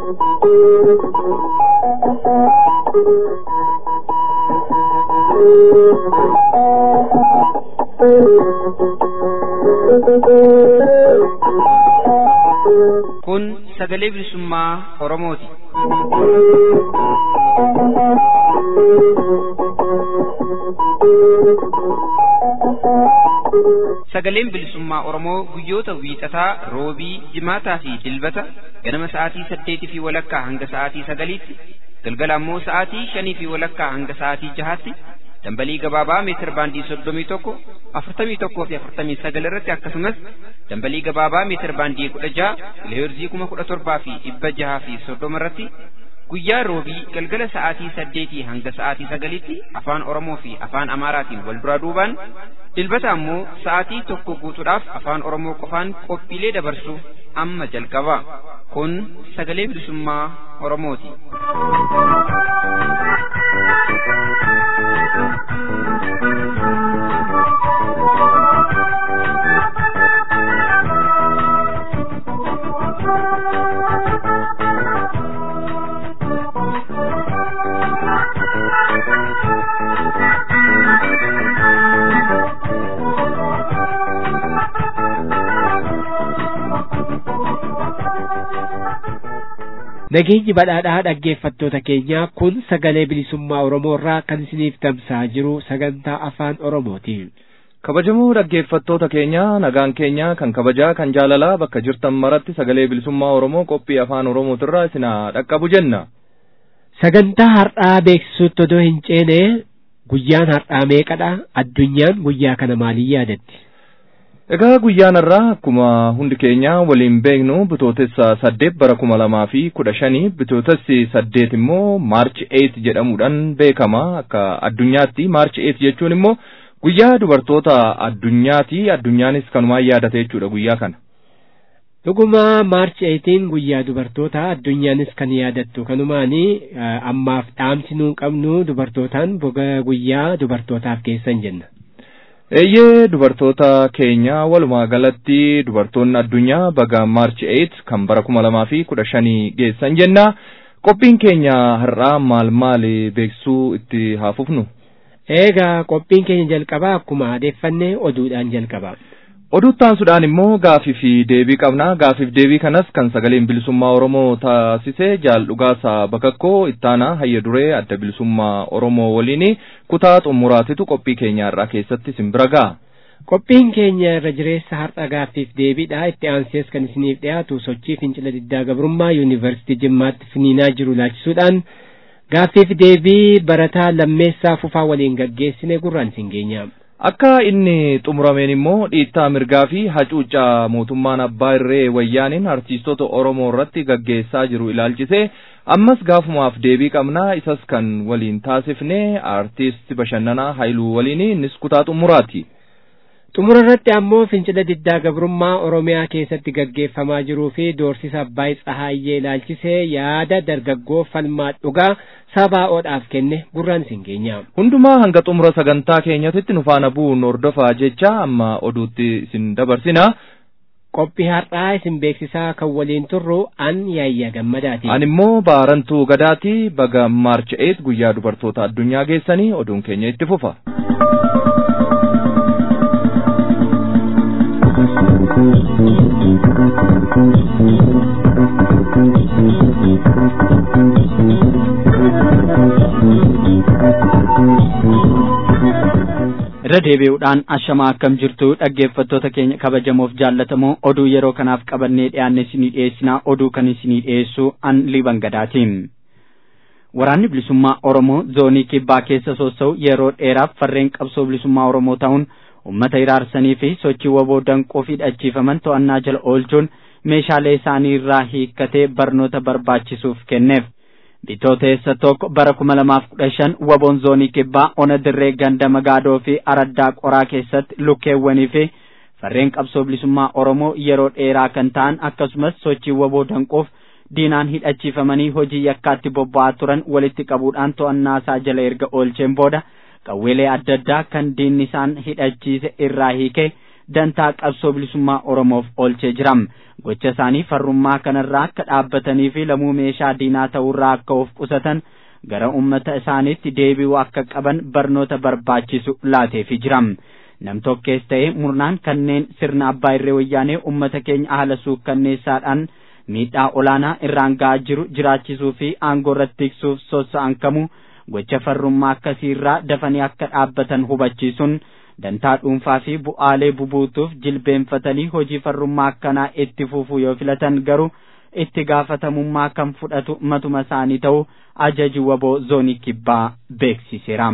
Kun sagalee bilisummaa Oromooti. Sagaleen bilisummaa Oromoo guyyoota wiixataa, roobii, jimaataa fi dilbata ganama sa'aatii saddeetii fi walakkaa hanga sa'aatii sagaliitti, galgala ammoo sa'aatii shanii fi walakkaa hanga sa'aatii jahaatti dambalii gabaabaa meetir baandii soddomii tokko afurtamii tokkoo fi afurtamii sagal irratti akkasumas dambalii gabaabaa meetir baandii kudha jaha kiloheerzii kuma kudha torbaa fi dhibba jahaa fi soddoma irratti guyyaa roobii galgala sa'aatii saddeetii hanga sa'aatii sagaliitti afaan oromoo fi afaan amaaraatiin wal duraa duubaan dilbata ammoo sa'aatii tokko guutuudhaaf afaan oromoo qofaan qophiilee dabarsuuf amma jalqaba kun sagalee bilisummaa oromooti. Nageenyi badhaadhaa dhaggeeffattoota keenyaa kun sagalee bilisummaa Oromoo irraa kan isiniif tamsa'aa jiru sagantaa afaan Oromooti. Kabajamoo dhaggeeffattoota keenya nagaan keenya kan kabajaa kan jaalalaa bakka jirtan maratti sagalee bilisummaa Oromoo qophii afaan Oromootirraa isin dhaqqabu jenna. Sagantaa har'aa beeksisuutti odoo hin ceene guyyaan har'aa meeqadha? Addunyaan guyyaa kana maaliin yaadatti? Egaa guyyaan irraa akkuma hundi keenya waliin beeknu bitootessa saddeet bara kuma lamaa fi kudha shanii bitootessi saddeet immoo maarchi eet jedhamuudhaan beekama akka addunyaatti maarchi eet jechuun immoo guyyaa dubartoota addunyaati addunyaanis kanumaan yaadate jechuudha guyyaa kana. Dhuguma maarchi eetiin guyyaa dubartoota addunyaanis kan yaadattu kanumaani ammaaf dhaamsi nuun qabnu dubartootaan boga guyyaa dubartootaaf keessan jenna. Eeyyee dubartoota keenya walumaa galatti dubartoonni addunyaa baga maarchi 8 kan bara kuma lamaa fi kudha shanii geessan jenna. Qophiin keenya har'aa maal maal beeksisuu itti haa fufnu? Eegaa qophiin keenya jalqabaa akkuma adeeffanne oduudhaan jalqaba. Oduuttaansuudhaan immoo gaafii fi deebii qabna. Gaafiif deebii kanas kan sagaleen bilisummaa Oromoo taasise jaal dhugaasaa bakakkoo ittaanaa hayya duree adda bilisummaa Oromoo waliin kutaa xumuraatitu qophii keenya irraa keessatti isin bira ga'a. Qophiin keenya irra jireessa har'a gaaffiif deebiidha. Itti aansees kan isiniif dhiyaatu sochii fincila diddaa gabrummaa yuunivarsiitii Jimmaatti finiinaa jiru laachisuudhaan gaaffiif deebii barataa lammeessaa fufaa waliin gaggeessine gurraan isin geenya. Akka inni xumurameen immoo dhiittaa mirgaa fi hacuuccaa mootummaan abbaa irree wayyaaniin artiistota Oromoo irratti gaggeessaa jiru ilaalchise ammas gaafumaaf deebii qabnaa isas kan waliin taasifne artiist bashannanaa Haayiluu waliin innis kutaa xumuraati. Xumura irratti ammoo fincila diddaa gabrummaa Oromiyaa keessatti gaggeeffamaa jiruu fi doorsisa Abbaay Tsahaayyee ilaalchisee yaada dargaggoo falmaa dhugaa sabaa'oodhaaf kenne gurraan isin geenya. Hundumaa hanga xumura sagantaa keenyatti nu faana bu'uun hordofaa jecha amma oduutti isin dabarsina. Qophii har'aa isin beeksisaa kan waliin turru an yaayya gammadaati. An immoo baarantuu gadaati baga maarcha 8 guyyaa dubartoota addunyaa geessanii oduun keenya itti fufa. irra deebi'uudhaan ashamaa akkam jirtu dhaggeeffattoota keenya kabajamoof jaallatamoo oduu yeroo kanaaf qabannee dhiyaanne isinii dhiyeessinaa oduu kan isinii dhiyeessu an liban gadaatiin. Waraanni bilisummaa Oromoo zoonii kibbaa keessa sossa'u yeroo dheeraaf farreen qabsoo bilisummaa Oromoo ta'uun uummata iraarsanii fi sochii waboo danquu fi dhachiifaman to'annaa jala oolchuun meeshaalee isaanii irraa hiikkatee barnoota barbaachisuuf kenneef. Bitootessa tokko bara kuma lamaaf kudha shan waboon zoonii kibbaa ona dirree ganda magaadoo fi araddaa qoraa keessatti lukkeewwanii fi farreen qabsoo bilisummaa Oromoo yeroo dheeraa kan ta'an akkasumas sochii waboo danquuf diinaan hidhachiifamanii hojii yakkaatti bobba'aa turan walitti qabuudhaan to'annaa isaa jala erga oolcheen booda qawweelee adda addaa kan diinni isaan hidhachiise irraa hiike dantaa qabsoo bilisummaa oromoof oolchee jira gocha isaanii farrummaa kanarraa akka dhaabbatanii fi lamuu meeshaa diinaa ta'urraa akka of qusatan gara ummata isaaniitti deebi'uu akka qaban barnoota barbaachisu laateefi jira namtokkees ta'ee murnaan kanneen sirna abbaa irree wayyaanee ummata keenya haala suukkanneessaadhaan miidhaa olaanaa irraan ga'aa jiru jiraachisuu fi aangoo irratti tiksuuf sossa'an kamuu gocha farrummaa akkasiirraa dafanii akka dhaabbatan hubachiisuun dantaa dhuunfaa fi bu'aalee bubuutuuf jilbeenfatanii hojii farrummaa akkanaa itti fufuu yoo filatan garuu itti gaafatamummaa kan fudhatu matuma isaanii ta'uu ajaji waboo zoonii kibbaa beeksiseera.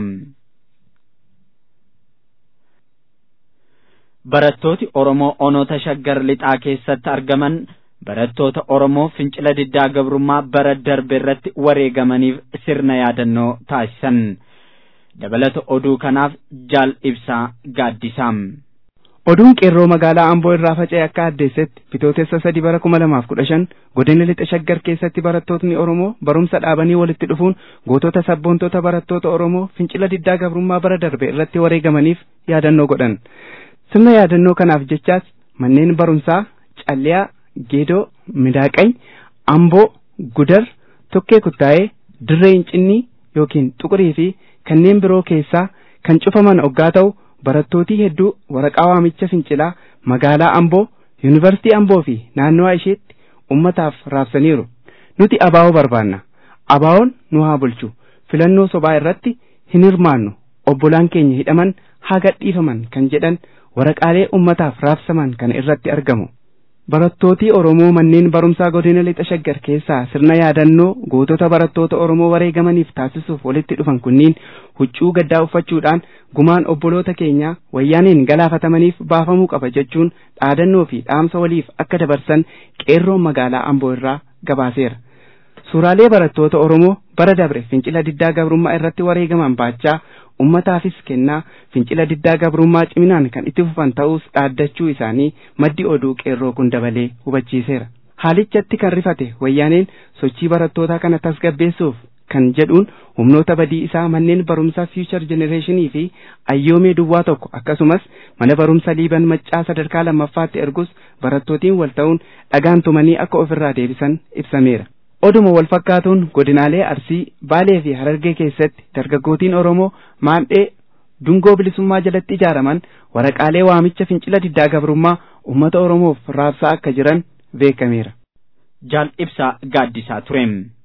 Barattooti Oromoo onoota shaggar lixaa keessatti argaman barattoota Oromoo fincila diddaa gabrummaa bara darbe irratti wareegamaniif sirna yaadannoo taasisan. Dabalata oduu kanaaf jaal ibsaa gaaddisaa. Oduun qeerroo magaalaa Amboo irraa faca'e akka addeessetti bitootessa sadii bara kuma lamaaf kudha shan godina lixa shaggar keessatti barattootni Oromoo barumsa dhaabanii walitti dhufuun gootota sabboontota barattoota Oromoo fincila diddaa gabrummaa bara darbe irratti wareegamaniif yaadannoo godhan. Sirna yaadannoo kanaaf jechaas manneen barumsaa Calliyaa, Geedoo, Midaaqany, Amboo, Gudar, Tokkee Kuttaa'ee, Dirree Incinnii yookiin Xuqurii fi kanneen biroo keessaa kan cufaman oggaa ta'u barattootii hedduu waraqaa waamicha fincilaa magaalaa Amboo, Yuunivarsiitii Amboo fi naannoo isheetti ummataaf raabsaniiru. Nuti abaa'oo barbaanna. Abaa'oon nu haa bulchu. Filannoo sobaa irratti hin hirmaannu. Obbolaan keenya hidhaman haa gadhiifaman kan jedhan waraqaalee ummataaf raabsaman kana irratti argamu. Barattootii Oromoo manneen barumsaa godina lixa shaggar keessaa sirna yaadannoo gootota barattoota Oromoo wareegamaniif taasisuuf walitti dhufan kunniin huccuu gaddaa uffachuudhaan gumaan obboloota keenyaa wayyaaniin galaafatamaniif baafamuu qaba jechuun dhaadannoo fi dhaamsa waliif akka dabarsan qeerroon magaalaa Amboo irraa gabaaseera. Suuraalee barattoota Oromoo bara dabre fincila diddaa gabrummaa irratti wareegaman baachaa ummataafis kennaa fincila diddaa gabrummaa ciminaan kan itti fufan ta'us dhaaddachuu isaanii maddi oduu qeerroo kun dabalee hubachiiseera. Haalichatti kan rifate wayyaaneen sochii barattootaa kana tasgabbeessuuf kan jedhuun humnoota badii isaa manneen barumsaa fiichar jenereeshinii fi ayyoomee duwwaa tokko akkasumas mana barumsa liiban maccaa sadarkaa lammaffaatti ergus barattootiin wal ta'uun dhagaan tumanii akka ofirraa deebisan ibsameera. Oduma wal fakkaatuun godinaalee Arsii, Baalee fi Harargee keessatti dargaggootiin Oromoo maandhee dungoo bilisummaa jalatti ijaaraman waraqaalee waamicha fincila diddaa gabrummaa uummata Oromoof raabsaa akka jiran beekameera. Jaal ibsaa gaaddisaa ture.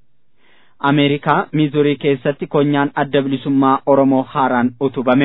Ameerikaa Miizurii keessatti konyaan adda bilisummaa Oromoo haaraan utubame.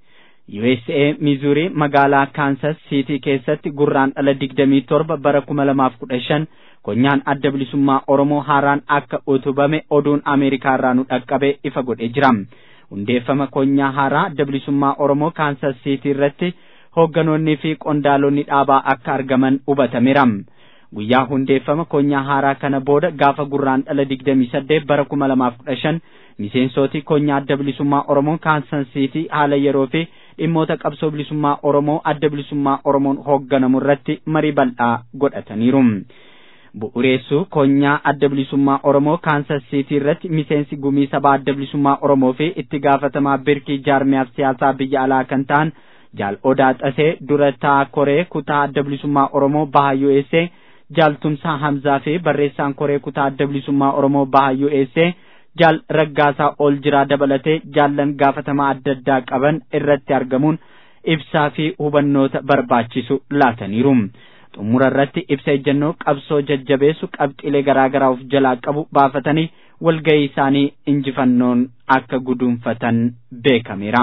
USA Miizurii magaalaa Kaansas Siitii keessatti gurraan dhala digdamii torba bara kuma lamaaf kudha shan konyaan adda bilisummaa Oromoo haaraan akka utubame oduun Ameerikaa irraa nu dhaqqabe ifa godhee jira. Hundeeffama konyaa haaraa adda bilisummaa Oromoo Kaansas Siitii irratti hoogganoonnii fi qondaalonni dhaabaa akka argaman hubatameera. Guyyaa hundeeffama konyaa haaraa kana booda gaafa gurraan dhala digdamii saddeet bara kuma lamaaf kudha shan miseensoti konyaa adda bilisummaa Oromoo Kaansas Siitii haala yeroo fi dhimmoota qabsoo bilisummaa Oromoo adda bilisummaa Oromoon hoogganamu irratti marii bal'aa godhataniiru. bu'uureessuu konyaa adda bilisummaa Oromoo Kaansas Siitii irratti miseensi gumii sabaa adda bilisummaa Oromoo fi itti gaafatamaa birkii jaarmiyaaf siyaasaa biyya alaa kan ta'an jaal Odaa Xasee dura taa koree kutaa adda bilisummaa Oromoo baha USA jaal Tumsaa Hamzaa fi barreessaan koree kutaa adda bilisummaa Oromoo baha USA jaal Raggaasaa ol jiraa dabalatee jaallan gaafatamaa adda addaa qaban irratti argamuun ibsaa fi hubannoota barbaachisu laataniiru. xumura irratti ibsa ejjennoo qabsoo jajjabeessu qabxiilee garaagaraa of jalaa qabu baafatanii walgahii isaanii injifannoon akka guduunfatan beekameera.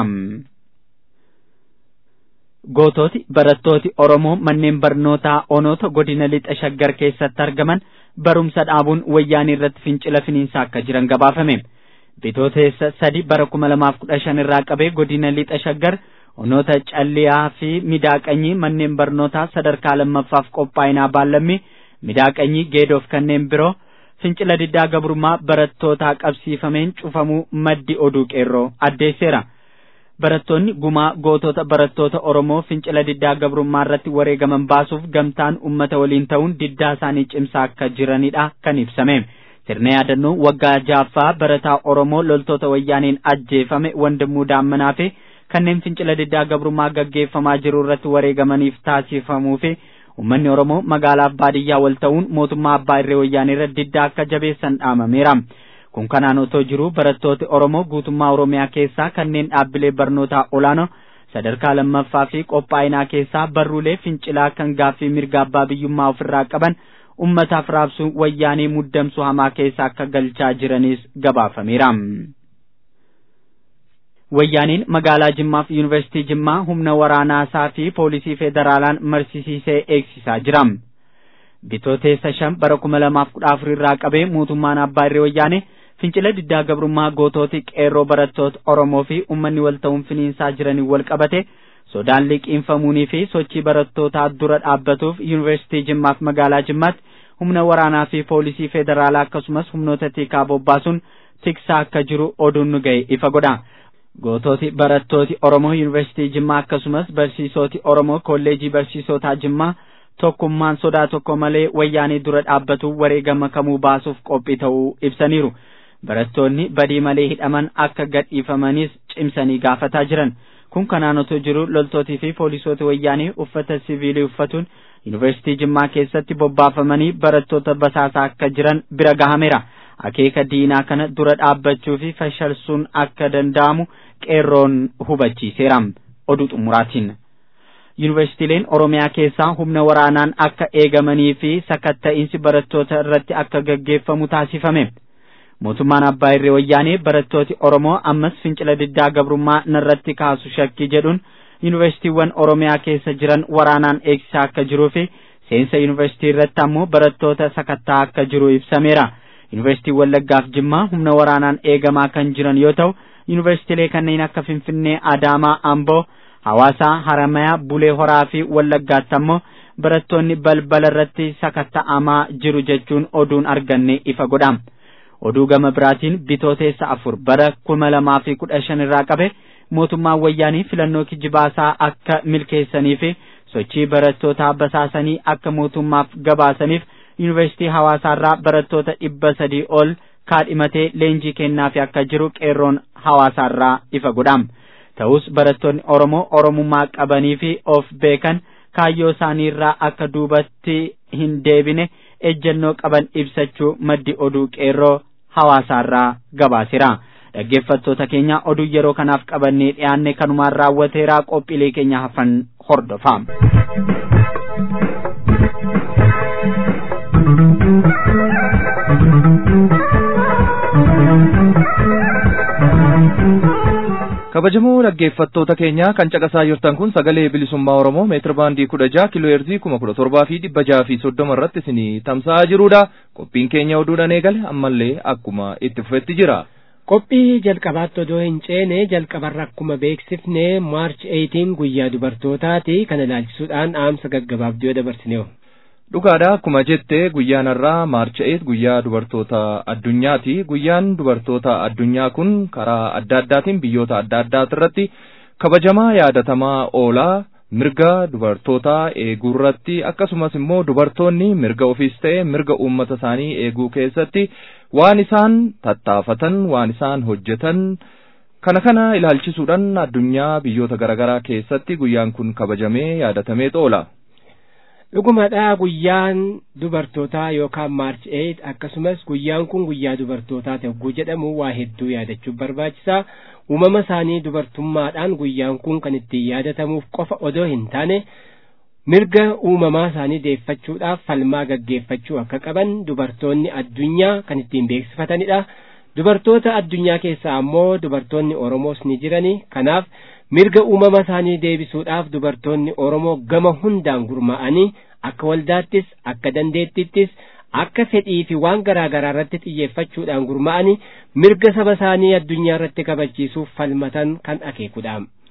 Gootooti barattooti Oromoo manneen barnootaa onoota godina lixa shaggar keessatti argaman barumsa dhaabuun wayyaanii irratti fincila finiinsaa akka jiran gabaafame. Bitooteessa sadi bara kuma lamaaf kudha shan irraa qabee godina lixa shaggar onoota calliyaa fi midaaqanyii manneen barnootaa sadarkaa lammaffaaf qophaa'inaa baallammi midaaqanyii geedoof kanneen biroo fincila diddaa gabrummaa barattootaa qabsiifameen cufamuu maddi oduu qeerroo addeesseera. Barattoonni gumaa gootota barattoota Oromoo fincila diddaa gabrummaa irratti wareegaman baasuuf gamtaan ummata waliin ta'uun diddaa isaanii cimsaa akka jiranidha kan ibsame. Sirna yaadannoo waggaa jaaffaa barataa Oromoo loltoota wayyaaniin ajjeefame wandimuu daammanaa fi kanneen fincila diddaa gabrummaa gaggeeffamaa jiru irratti wareegamaniif taasifamuu fi ummanni Oromoo magaalaaf baadiyyaa wal ta'uun mootummaa abbaa irree wayyaanee irra diddaa akka jabeessan dhaamameera. Kun kanaan otoo jiru barattooti Oromoo guutummaa Oromiyaa keessaa kanneen dhaabbilee barnootaa olaanoo sadarkaa lammaffaa fi qophaa'inaa keessaa barruulee fincilaa kan gaaffii mirga abbaa biyyummaa ofirraa qaban ummataaf raabsuun wayyaanee muddamsuu hamaa keessa akka galchaa jiranis gabaafameera. Wayyaaniin magaalaa Jimmaa fi Yuunivarsiitii Jimmaa humna waraanaasaa fi poolisii federaalaan marsisiisee eegsisaa jira. Bitooteessa shan bara kuma lamaaf kudha afur irraa qabee mootummaan abbaa irree wayyaanee fincila diddaa gabrummaa gootooti qeerroo barattoota Oromoo fi uummanni wal ta'uun finiinsaa jiranii wal qabate sodaan liqiinfamuunii fi sochii barattootaa dura dhaabbatuuf yuunivarsiitii Jimmaaf magaalaa Jimmaatti humna waraanaa fi poolisii federaalaa akkasumas humnoota tikaa bobbaasuun tiksaa akka jiru oduun nu ga'e ifa godha. Gootooti barattooti Oromoo yuunivarsiitii Jimmaa akkasumas barsiisoti Oromoo kolleejii barsiisotaa Jimmaa tokkummaan sodaa tokko malee wayyaanii dura dhaabbatu wareegama kamuu baasuuf qophii ta'uu ibsaniiru. Barattoonni badii malee hidhaman akka gadhiifamanis cimsanii gaafataa jiran. Kun kanaan otoo jiru loltootii fi poolisoota wayyaanii uffata siviilii uffatuun yuunivarsiitii Jimmaa keessatti bobbaafamanii barattoota basaasaa akka jiran bira gahameera. Akeeka diinaa kana dura dhaabbachuu fi fashalsuun akka danda'amu qeerroon hubachiiseera. Oduu xumuraatiin. Yuunivarsiitiileen Oromiyaa keessaa humna waraanaan akka eegamanii fi sakatta'iinsi barattoota irratti akka gaggeeffamu taasifame. Mootummaan Abbaa Irree Wayyaanee barattooti Oromoo ammas fincila diddaa gabrummaa narratti kaasu shakkii jedhuun yuunivarsiitiiwwan Oromiyaa keessa jiran waraanaan eegsisaa akka jiruu fi seensa yuunivarsiitii irratti ammoo barattoota sakattaa akka jiru ibsameera. Yuunivarsiitii Wallaggaaf Jimmaa humna waraanaan eegamaa kan jiran yoo ta'u, yuunivarsiitiilee kanneen akka Finfinnee, Adaamaa, Amboo, Hawaasaa, Haramayaa, Bulee Horaa fi Wallaggaatti ammoo barattoonni balbala irratti sakatta'amaa jiru jechuun oduun arganne ifa godha. Oduu gama biraatiin bitooteessa afur bara kuma lamaa fi kudha shan irraa qabe mootummaan wayyaanii filannoo kijibaasaa akka milkeessanii fi sochii barattootaa basaasanii akka mootummaaf gabaasaniif yuunivarsiitii hawaasaarraa barattoota dhibba sadii ol kaadhimatee leenjii kennaafi akka jiru qeerroon hawaasaarraa ifa godha. Ta'us barattoonni Oromoo Oromummaa qabanii fi of beekan kaayyoo isaaniirraa akka duubatti hin deebine ejjennoo qaban ibsachuu maddi oduu qeerroo hawaasaarraa gabaaseera. Dhaggeeffattoota keenya oduu yeroo kanaaf qabannee dhiyaanne kanumaan raawwateera qophiilee keenya hafan hordofaa. kabajamoo dhaggeeffattoota keenya kan caqasaa jirtan kun sagalee bilisummaa oromoo meetira baandii kudha jaha kiloo heerzii kuma kudha torbaa fi dhibba jaha fi soddoma irratti isinii tamsa'aa jirudha qophiin keenya oduudhaan eegale ammallee akkuma itti fufetti jira. qophii jalqabaatti odoo hin ceene jalqabarra akkuma beeksifne maarch 18 guyyaa dubartootaati kana ilaalchisuudhaan dhaamsa gaggabaabduu dabarsineewu. dhugaadha akkuma jette guyyaan har'aa maarch 8 guyyaa dubartoota addunyaati guyyaan dubartoota addunyaa kun karaa adda addaatiin biyyoota adda addaati irratti kabajamaa yaadatamaa oolaa mirga dubartootaa eeguu irratti akkasumas immoo dubartoonni mirga ofiis ta'e mirga uummata isaanii eeguu keessatti waan isaan tattaafatan waan isaan hojjetan kana kana ilaalchisuudhaan addunyaa biyyoota garaagaraa keessatti guyyaan kun kabajamee yaadatamee oola. dhugumadha guyyaan dubartootaa yookaan maarch 8 akkasumas guyyaan kun guyyaa dubartootaa ta'uu jedhamu waa hedduu yaadachuuf barbaachisaa uumama isaanii dubartummaadhaan guyyaan kun kan ittiin yaadatamuuf qofa odoo hin taane mirga uumamaa isaanii deeffachuudhaaf falmaa gaggeeffachuu akka qaban dubartoonni addunyaa kan ittiin beeksifatanidha dubartoota addunyaa keessaa ammoo dubartoonni oromoos ni jirani kanaaf mirga uumama isaanii deebisuudhaaf dubartoonni oromoo gama hundaan gurmaa'anii akka waldaattis akka dandeettittis akka fedhii fi waan garaa garaa irratti xiyyeeffachuudhaan gurmaa'anii mirga saba isaanii addunyaa irratti kabachiisuuf falmatan kan akeekudha.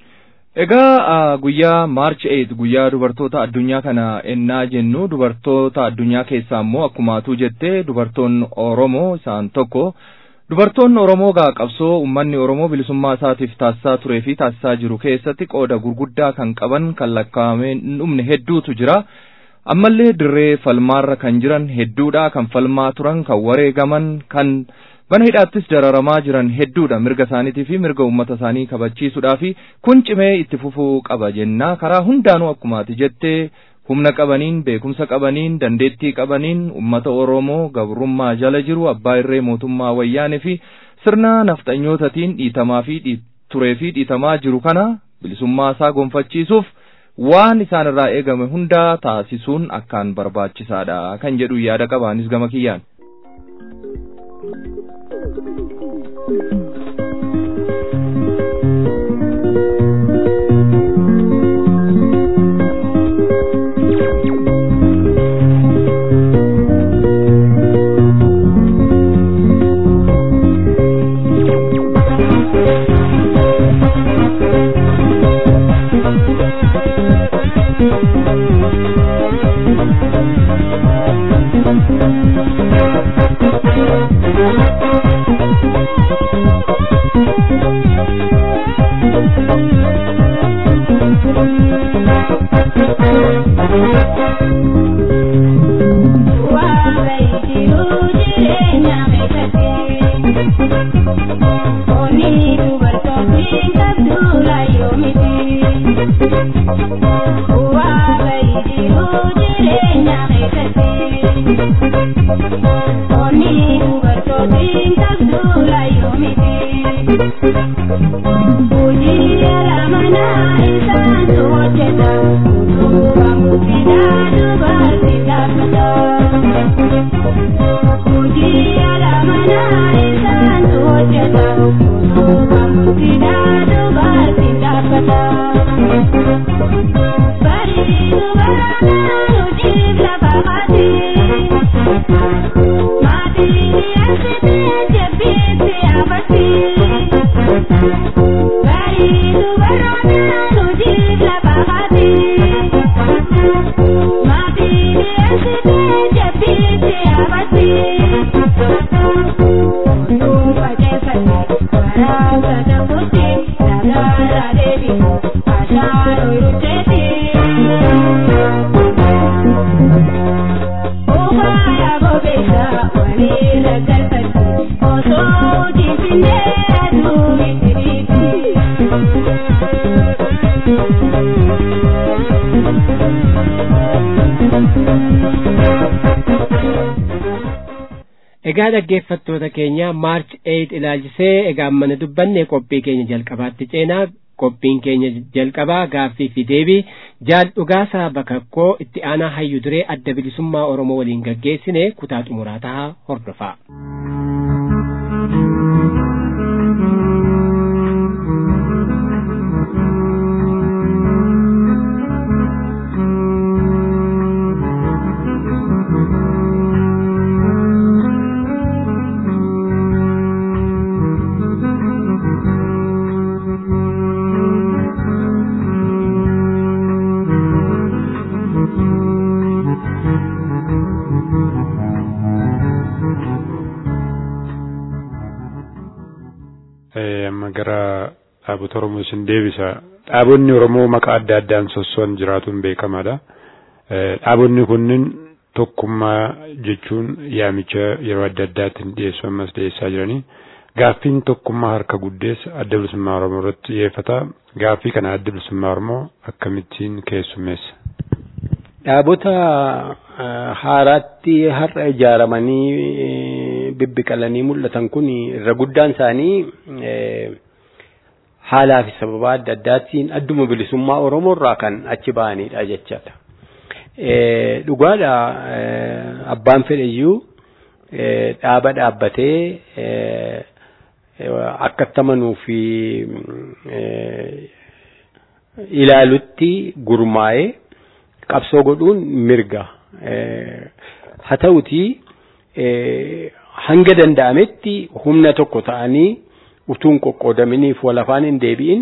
Egaa guyyaa maarch 8 guyyaa dubartoota addunyaa kana ennaa jennu dubartoota addunyaa keessaa immoo akkuma atuu jettee dubartoonni Oromoo isaan tokko Dubartoonni Oromoo gaa qabsoo uummanni Oromoo bilisummaa isaatiif taasisaa turee fi taasisaa jiru keessatti qooda gurguddaa kan qaban kan lakkaa'amee hin dhumne hedduutu jira. Ammallee dirree falmaarra kan jiran hedduudha kan falmaa turan kan wareegaman kan bana hidhaattis dararamaa jiran hedduudha mirga isaaniitii fi mirga uummata isaanii kabachiisuudhaa fi kun cimee itti fufuu qaba jennaa karaa hundaanuu akkumaati jettee humna qabaniin beekumsa qabaniin dandeettii qabaniin ummata oromoo gabrummaa jala jiru abbaa irree mootummaa wayyaanee fi sirna nafxanyootatiin dhiitamaa fi turee fi dhiitamaa jiru kana bilisummaa isaa gonfachiisuuf waan isaan irraa eegame hundaa taasisuun akkaan barbaachisaadha kan jedhu yaada qabaanis gama kiyyaan. egaa dhaggeeffattoota keenya maarch 8 ilaalchisee egaa mana dubbanne qophii keenya jalqabaatti ceenaa qophiin keenya jalqabaa gaaffii fi deebii jaal dhugaasaa bakakkoo itti aanaa hayyu duree adda bilisummaa oromoo waliin gaggeessine kutaa xumuraa tahaa hordofaa. amma gara dhaabota Oromoo isin deebisa. Dhaabonni Oromoo maqaa adda addaan sossoon jiraatuun beekamaadha. Dhaabonni kunniin tokkummaa jechuun yaamicha yeroo adda addaatiin dhiyeessu ammas dhiyeessaa jiranii. Gaaffiin tokkummaa harka guddeessa adda bilisummaa Oromoo irratti xiyyeeffata. Gaaffii kana adda bilisummaa Oromoo akkamittiin keessummeessa? Dhaabota haaraatti har'a ijaaramanii bibbiqalanii mul'atan kun irra guddaan isaanii haalaa fi sababa adda addaatiin adduma bilisummaa Oromoo irraa kan achi ba'anidha jechaadha. Dhugaadha abbaan fedhayyuu dhaaba dhaabbatee akka amanuu fi ilaalutti gurmaa'ee qabsoo godhuun mirga. Haa ta'utii hanga danda'ametti humna tokko ta'anii utuun qoqqoodaminiif wal afaan hin deebi'in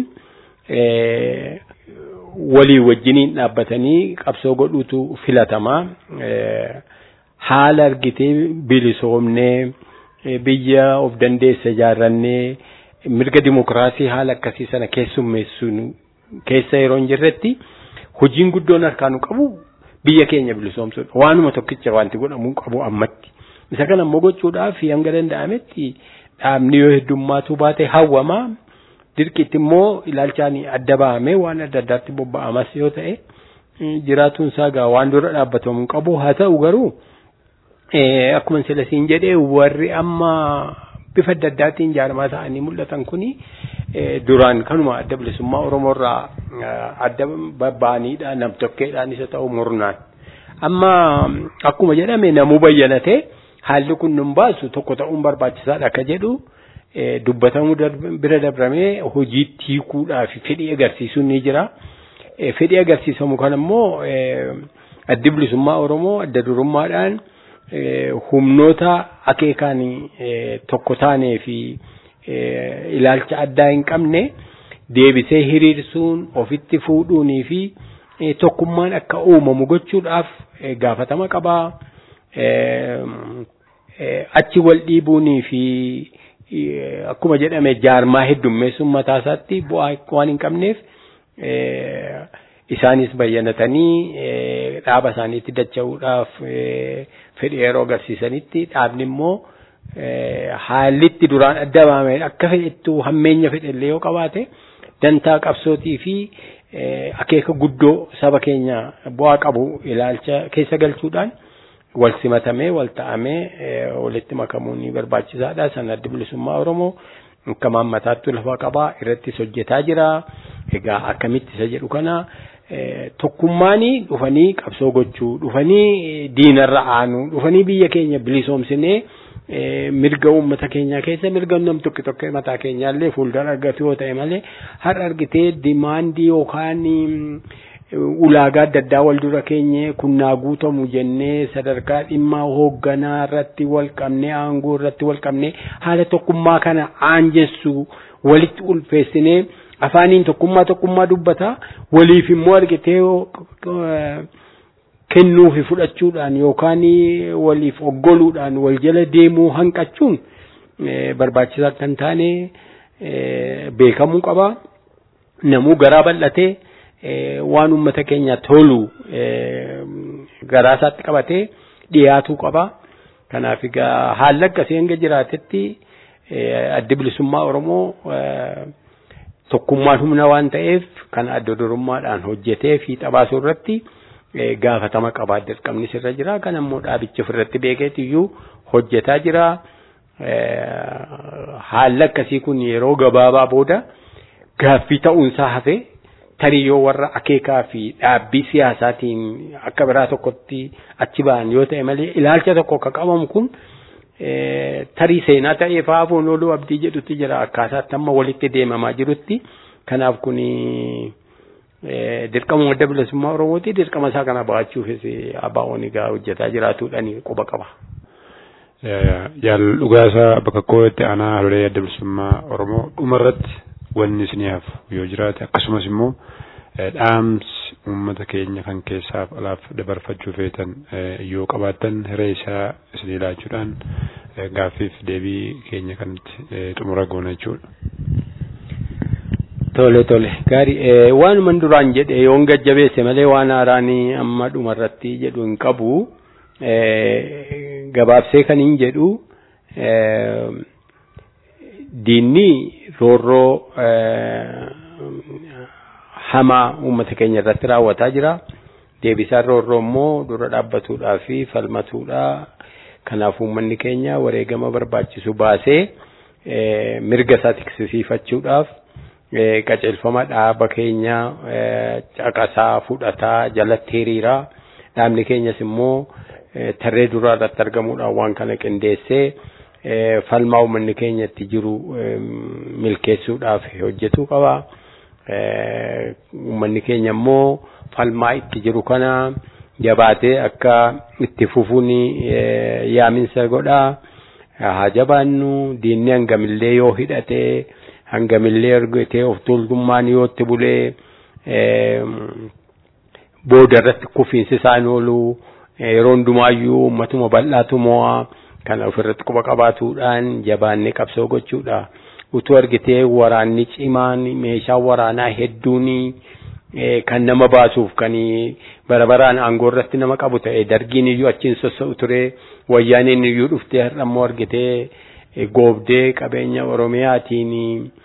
walii wajjiniin dhaabbatanii qabsoo godhuutu filatamaa. Haala argitee bilisoomnee biyya of dandeessa ijaarrannee mirga dimokiraasii haala akkasii sana keessummeessuun keessa yeroo hin jirretti hojiin guddoon harkaanu qabu biyya keenya bilisoomsuudha. Waanuma tokkicha wanti godhamuu qabu ammatti. isa kana immoo gochuudhaaf hanga danda'ametti dhaabni yoo heddummaatu baate hawwama dirqitti immoo ilaalchaan adda bahamee waan adda addaatti bobba'amas yoo ta'e jiraatuun isaa gaa waan dura dhaabbatamu qabu haa ta'u garuu akkuma sila siin jedhee warri amma bifa adda addaatiin jaarmaa ta'anii mul'atan kuni duraan kanuma adda bilisummaa Oromoorraa adda babba'aniidha nam tokkeedhaan isa ta'u murnaan. Amma akkuma jedhame namuu bayyanatee haalli kun nun baasu tokko ta'uun barbaachisaadha akka jedhu dubbatamuu bira dabramee hojiitti hiikuudhaaf fedhii agarsiisuun ni jira. Fedhii agarsiisamu kan immoo addi bilisummaa Oromoo adda durummaadhaan humnoota akeekaan tokko taanee fi ilaalcha addaa hin qabne deebisee hiriirsuun ofitti fuudhuunii fi tokkummaan akka uumamu gochuudhaaf gaafatama qabaa. Achi wal dhiibuunii fi akkuma jedhame jaarmaa heddummeessuun mataa isaatti bu'aa waan hin qabneef isaanis bayyanatanii dhaaba isaaniitti dacha'uudhaaf fedhii yeroo agarsiisanitti dhaabni immoo haallitti duraan adda bahamee akka fedhettuu hammeenya fedhellee yoo qabaate dantaa qabsootii fi akeeka guddoo saba keenya bu'aa qabu ilaalcha keessa galchuudhaan wal simatamee wal ta'amee walitti makamuun ni barbaachisaadha. San addi bilisummaa Oromoo akka maammataatti lafa qabaa irrattis hojjetaa jira. Egaa akkamitti isa jedhu kana tokkummaanii dhufanii qabsoo gochuu dhufanii diinarra aanuu dhufanii biyya keenya bilisoomsinee mirga uummata keenyaa keessa mirga nam tokko tokko mataa keenyaallee fuuldura argatu yoo ta'e malee har'a argitee dimaandii yookaan ulaagaa adda addaa wal dura keenye kunnaa guutamu jennee sadarkaa dhimma hoogganaa irratti wal qabnee aangoo irratti wal qabnee haala tokkummaa kana aanjessu walitti ulfeessinee afaaniin tokkummaa tokkummaa dubbata waliif immoo argitee kennuu fi fudhachuudhaan yookaan waliif oggoluudhaan wal jala deemuu hanqachuun barbaachisaa kan taane beekamuu qaba. Namuu garaa bal'atee waan uummata keenya tolu garaa isaatti qabatee dhiyaatuu qaba. Kanaaf egaa haalli akkasii hanga jiraatetti addi bilisummaa Oromoo tokkummaan humna waan ta'eef kan adda durummaadhaan hojjetee fi xabaasuu irratti gaafatama qabaa dirqamni sirra jira kan ammoo dhaabichi ofirratti beekeetiyyuu hojjetaa jira haalli akkasii kun yeroo gabaabaa booda gaaffii ta'uunsaa hafee tarii yoo warra akeekaa fi dhaabbii siyaasaatiin akka biraa tokkotti achi ba'an yoo ta'e malee ilaalcha tokko akka qabamu kun tarii seenaa ta'ee faafoon ooluu abdii jedhutti jira akkaataatti amma walitti deemamaa jirutti kanaaf kun dirqama adda bilisummaa oromooti dirqama isaa kana ba'achuufis abbaa'oon egaa hojjetaa jiraatuudhaan quba qaba. Yaal dhugaasaa bakka kootti aanaa halolee adda bilisummaa oromoo dhumarratti wanni isin hafu yoo jiraate akkasumas immoo dhaamsi uummata keenya kan keessaaf alaaf dabarfachuu feetan yoo qabaattan hiree isaa isin ilaachuudhaan gaaffiif deebii keenya kanatti xumura goona jechuudha. Tole tole gaarii waanuman duraan jedhe yoon gajjabeesse malee waan haaraanii amma dhumarratti jedhu hin qabu gabaabsee kan hin jedhu diinni roorroo hamaa uummata keenya irratti raawwataa jira. Deebisaan roorroo immoo dura dhaabbatuudhaa fi falmatuudha. Kanaaf uummanni keenya wareegama barbaachisu baasee mirga isaa tiksisiifachuudhaaf qajeelfama dhaaba keenya caqasaa fudhataa jalatti hiriiraa. Dhaabni keenyas immoo tarree duraa irratti argamuudhaan waan kana qindeessee falmaa uummanni keenya itti jiru milkeessuudhaaf hojjetuu qaba. Uummanni keenya immoo falmaa itti jiru kana jabaatee akka itti fufuun yaaminsa godhaa. Haa jabaannu diinni hangamillee yoo hidhatee hangamillee argatee of tuultummaan yoo itti bulee booda irratti kufiinsi isaan oolu yeroo hundumaayyuu uummatuma bal'aatu mo'a. kana ofirratti quba qabaatuudhaan jabaannee qabsoo gochuudha. Utuu argitee waraanni cimaan meeshaa waraanaa hedduun kan nama baasuuf kan bara baraan aangoo irratti nama qabu ta'e dargiin iyyuu achiin sossa'u ture wayyaaniin iyyuu dhuftee har'ammoo argitee goobdee qabeenya oromiyaatiin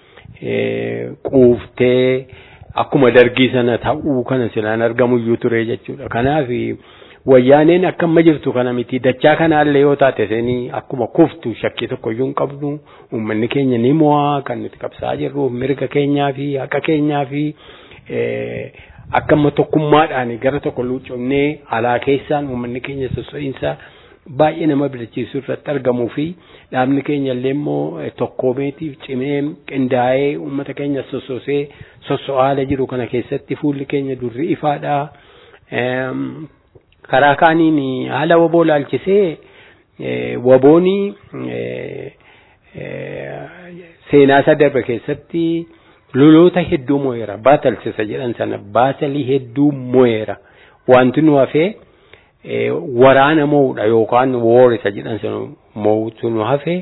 quuftee akkuma dargii sana ta'uu kana silaan argamu iyyuu ture jechuudha kanaaf wayyaaneen akka amma jirtu kana miti dachaa kanaallee yoo taate seenii akkuma kuftu shakkii tokko iyyuu hin qabnu uummanni keenya ni mo'aa kan nuti qabsaa jirru mirga keenyaa fi haqa keenyaa fi akka amma tokkummaadhaan gara tokko luucofnee alaa keessaan uummanni keenya sosso'iinsa baay'ee nama abdachiisu irratti argamuu fi dhaabni keenya illee immoo tokkoomeetiif cimee qindaa'ee uummata keenya sossoosee sosso'aala jiru kana keessatti fuulli keenya durri ifaadha. karaa kaaniin haala waboo laalchisee wabooni seenaa isa darbe keessatti loloota hedduu mo'eera baatalsisa jedhan sana baatalii hedduu mo'eera wanti nu hafee waraana mo'uudha yookaan woorisa jedhan sana mo'utu nu hafee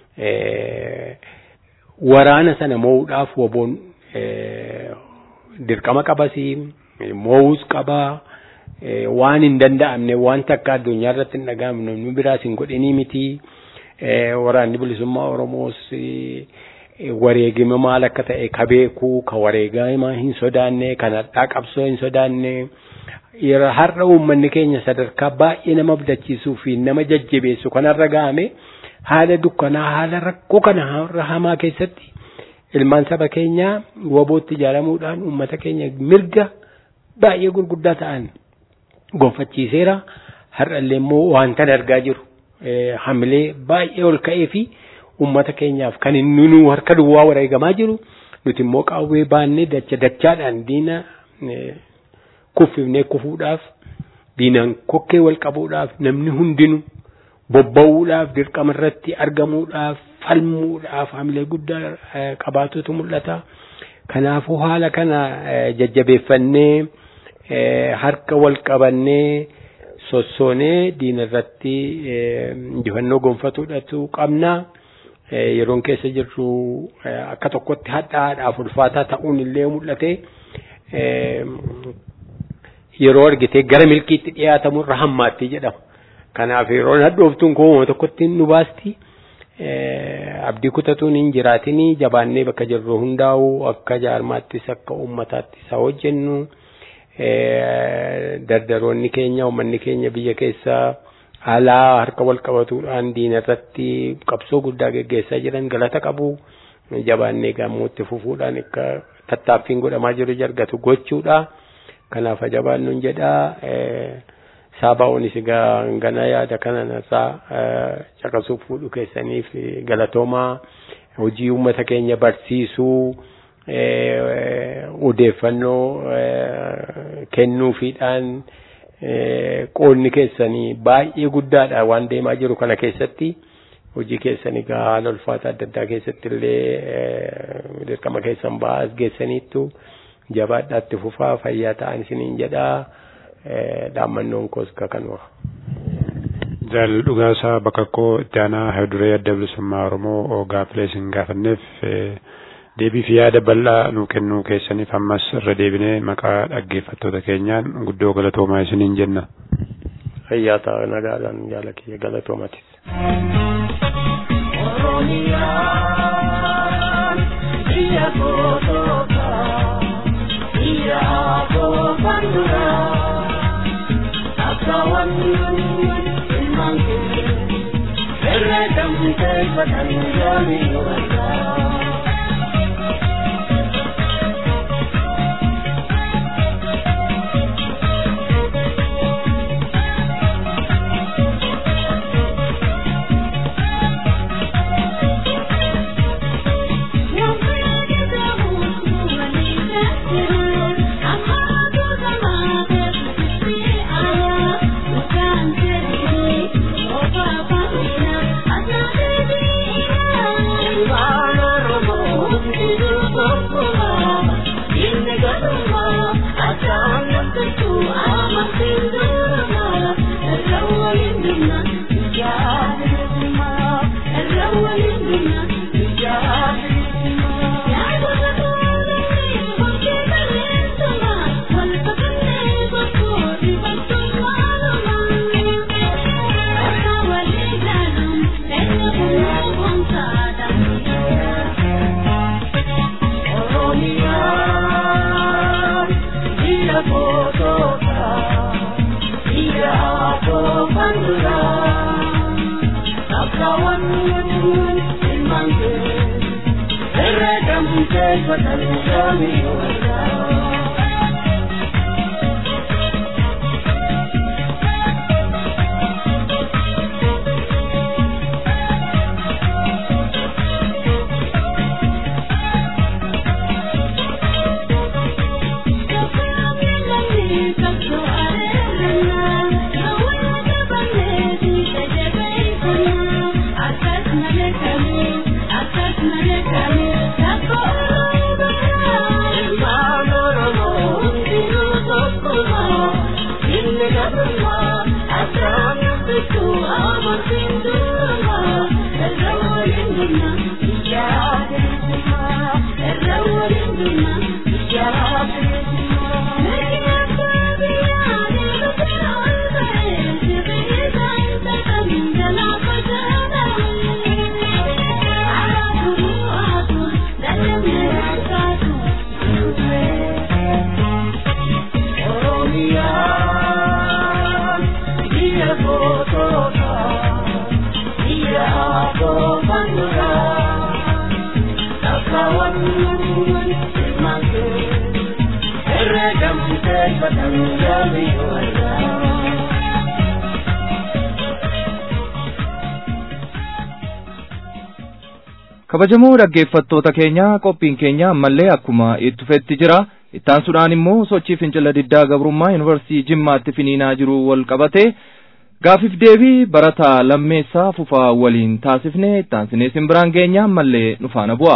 waraana sana mo'uudhaaf waboon dirqama qabasii mo'uus qabaa. waan hin danda'amne waan takka addunyaa irratti hin dhaga'amne namni biraas hin godhinii miti waraanni bilisummaa oromoos wareegima maal akka ta'e ka beeku ka wareegama hin sodaanne kan hadhaa qabsoo hin sodaanne har'a uummanni keenya sadarkaa baay'ee nama abdachiisuu fi nama jajjabeessu kanarra ga'ame haala dukkanaa haala rakkoo kana har'a hamaa keessatti ilmaan saba keenyaa wabootti ijaaramuudhaan uummata keenya mirga baay'ee gurguddaa ta'an gonfachiiseera har'allee immoo wanta argaa jiru hamilee baay'ee ol ka'ee fi uummata keenyaaf kan inni nu harka duwwaa wareegamaa jiru nuti immoo qawwee baannee dacha dachaadhaan diina kuffifnee kufuudhaaf diinaan kokkee wal qabuudhaaf namni hundinu bobba'uudhaaf dirqama irratti argamuudhaaf falmuudhaaf hamilee guddaa qabaatutu mul'ata. Kanaafuu haala kana jajjabeeffannee harka wal qabannee sossoonee diina irratti injifannoo gonfatuudhatu qabna. Yeroon keessa jirru akka tokkotti hadhaadhaaf ulfaataa ta'uun illee mul'ate. Yeroo argitee gara milkiitti dhiyaatamu irra hammaatti jedhama. Kanaaf yeroon hadhooftuun koo tokkotti nu baasti. Abdii kutatuun hin jiraatinii jabaannee bakka jirru hundaa'u akka jaarmaattis akka uummataattis haa hojjennu. Dardaroonni keenya uummanni keenya biyya keessaa alaa harka wal qabatuudhaan diina irratti qabsoo guddaa geggeessaa jiran galata qabu. Jabaannee gammootti fufuudhaan akka tattaaffiin godhamaa jiru jargatu gochuudha. Kanaaf jabaannuun jedhaa. Saabaa'oonis egaa gana yaada kana narraa caqasuuf fuudhu keessaniif galatoomaa hojii uummata keenya barsiisuu odeeffannoo kennuufiidhaan qoonni keessanii baay'ee guddaadha waan deemaa jiru kana keessatti hojii keessan egaa haala ulfaataa adda addaa keessatti illee dirqama keessan ba'aa as geessaniittu jabaadhaatti fufaa fayyaa ta'an isiniin jedhaa. dhaammannoon koos kanuma. Jaal dhugaasaa bakka koo itti aanaa hayduree adda bilisummaa Oromoo gaaffilee isin gaafanneef deebii fi yaada bal'aa nuu kennuu keessaniif ammas irra deebinee maqaa dhaggeeffattoota keenyaan guddoo galatoomaa isiniin jenna. Fayyaa ta'a nagaadhaan jaala kiyya galatoomatis. Biyya kootoota biyya koofanduraa. Bye. kabajamoo dhaggeeffattoota keenya qophiin keenya ammallee akkuma itti fufetti jira ittaansuudhaan immoo sochii fincila diddaa gabrummaa yuunivarsiitii jimmaatti finiinaa jiru wal qabate gaafiif deebii barataa lammeessaa fufaa waliin taasifne ittaansinee isin biraan geenya ammallee nu faana bu'a.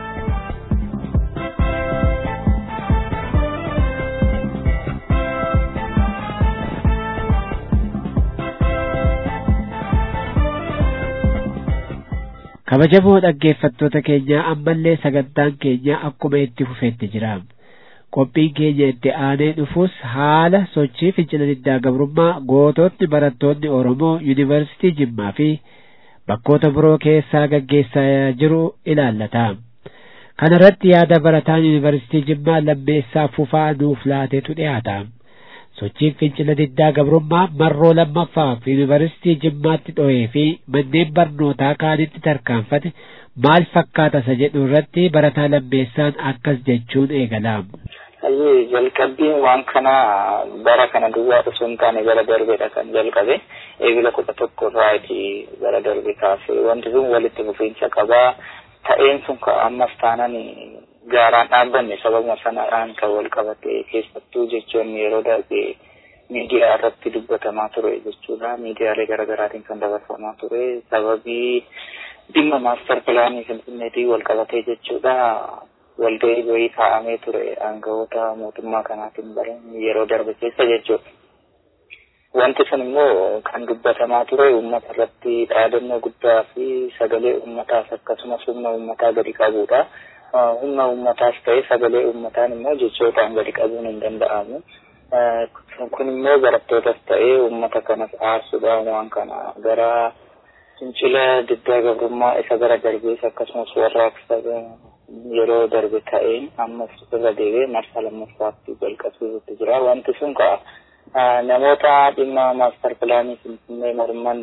kabajamoo dhaggeeffattoota keenya ammallee sagantaan keenya akkuma itti fufetti jira qophiin keenya itti aanee dhufus haala sochii fincila diddaa gabrummaa gootonni barattoonni oromoo yuunivarsiitii jimmaa fi bakkoota biroo keessaa gaggeessaa jiru ilaallata kana irratti yaada barataan yuunivarsiitii jimmaa lammeessaa fufaa nuuf laateetu dhiyaata sochiin fincila diddaa gabrummaa marroo lammaffaaf yuunivarsiitii jimmaatti dho'ee fi manneen barnootaa kaanitti tarkaanfate maal fakkaata isa jedhu irratti barataa lammeessaan akkas jechuun eegalaam. Ayyee jalqabbiin waan kana bara kana duwwaa osoo hin taane gara darbeedha kan jalqabe eegila kudha tokko irraati gara darbe kaasee wanti sun walitti fufiinsa qabaa ta'een sun ammas taanan gaaraan dhaabbanne sababuma sanadhaan kan wal qabate keessattuu jechuun yeroo darbe miidiyaa irratti dubbatamaa ture jechuudha. Miidiyaalee garaagaraatiin kan dabarfamaa ture sababii dhimma maastar pilaanii finfinneetiin wal qabatee jechuudha. Walgahii wayii kaa'amee ture aangawoota mootummaa kanaatiin baran yeroo darbe keessa jechuudha. Wanti sun immoo kan dubbatamaa ture uummata irratti dhaadannoo guddaa fi sagalee uummataas akkasumas humna uummataa gadi qabuudha. humna uummataas ta'e sagalee uummataan immoo jechootaan gadi qabuun hin danda'amu. Kun immoo barattootas ta'e uummata kanas aarsuudhaan waan kana gara fincila diddaa gabrummaa isa gara darbees akkasumas warraaqsa yeroo darbe ta'een ammas irra deebi'ee marsaa lammaffaatti jalqabsiisutti jira. Wanti sun ka namoota dhimma maastar pilaanii finfinnee morman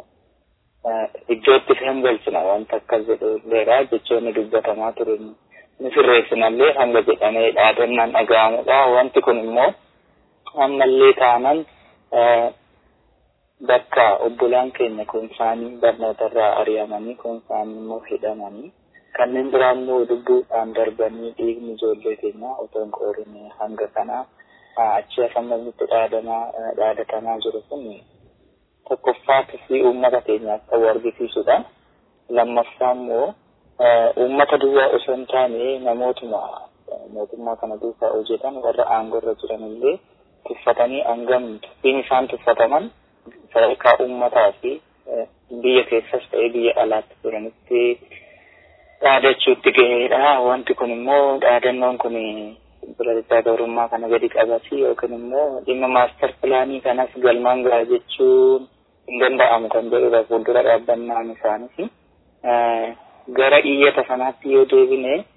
iddootti kan galchina wanta akkas jedhuilleedha jechoonni dubbatamaa ture ni sirreessinallee hanga jedhamee dhaadannaan dhaga'amudha wanti kun immoo ammallee taanan bakka obbolaan keenya kun isaanii barnootarraa ari'amanii kun isaanii immoo hidhamanii kanneen biraa immoo lubbuudhaan darbanii dhiigni ijoollee keenya otoo hin qoorine hanga kana achi afammanitti dhaadamaa dhaadatamaa jiru kun tokkoffaatti fi uummata keenyaaf ta'u argisiisudha. Lammaffaa immoo uummata duwwaa osoo hin taane namootuma mootummaa kana duukaa hojjetan warra aangoo irra jiran illee tuffatanii hangam tuffiin isaan tuffataman sadarkaa uummataa fi biyya keessas ta'ee biyya alaatti turanitti dhaadachuutti gaheedha. Wanti kun immoo dhaadannoon kun bilaltaa gabrummaa kana gadi qabasi yookiin immoo dhimma maastar pilaanii kanas galmaan gaha jechuun hin danda'amu kan jedhudha fuuldura dhaabbannaan isaaniis. Gara iyyata sanaatti yoo deebine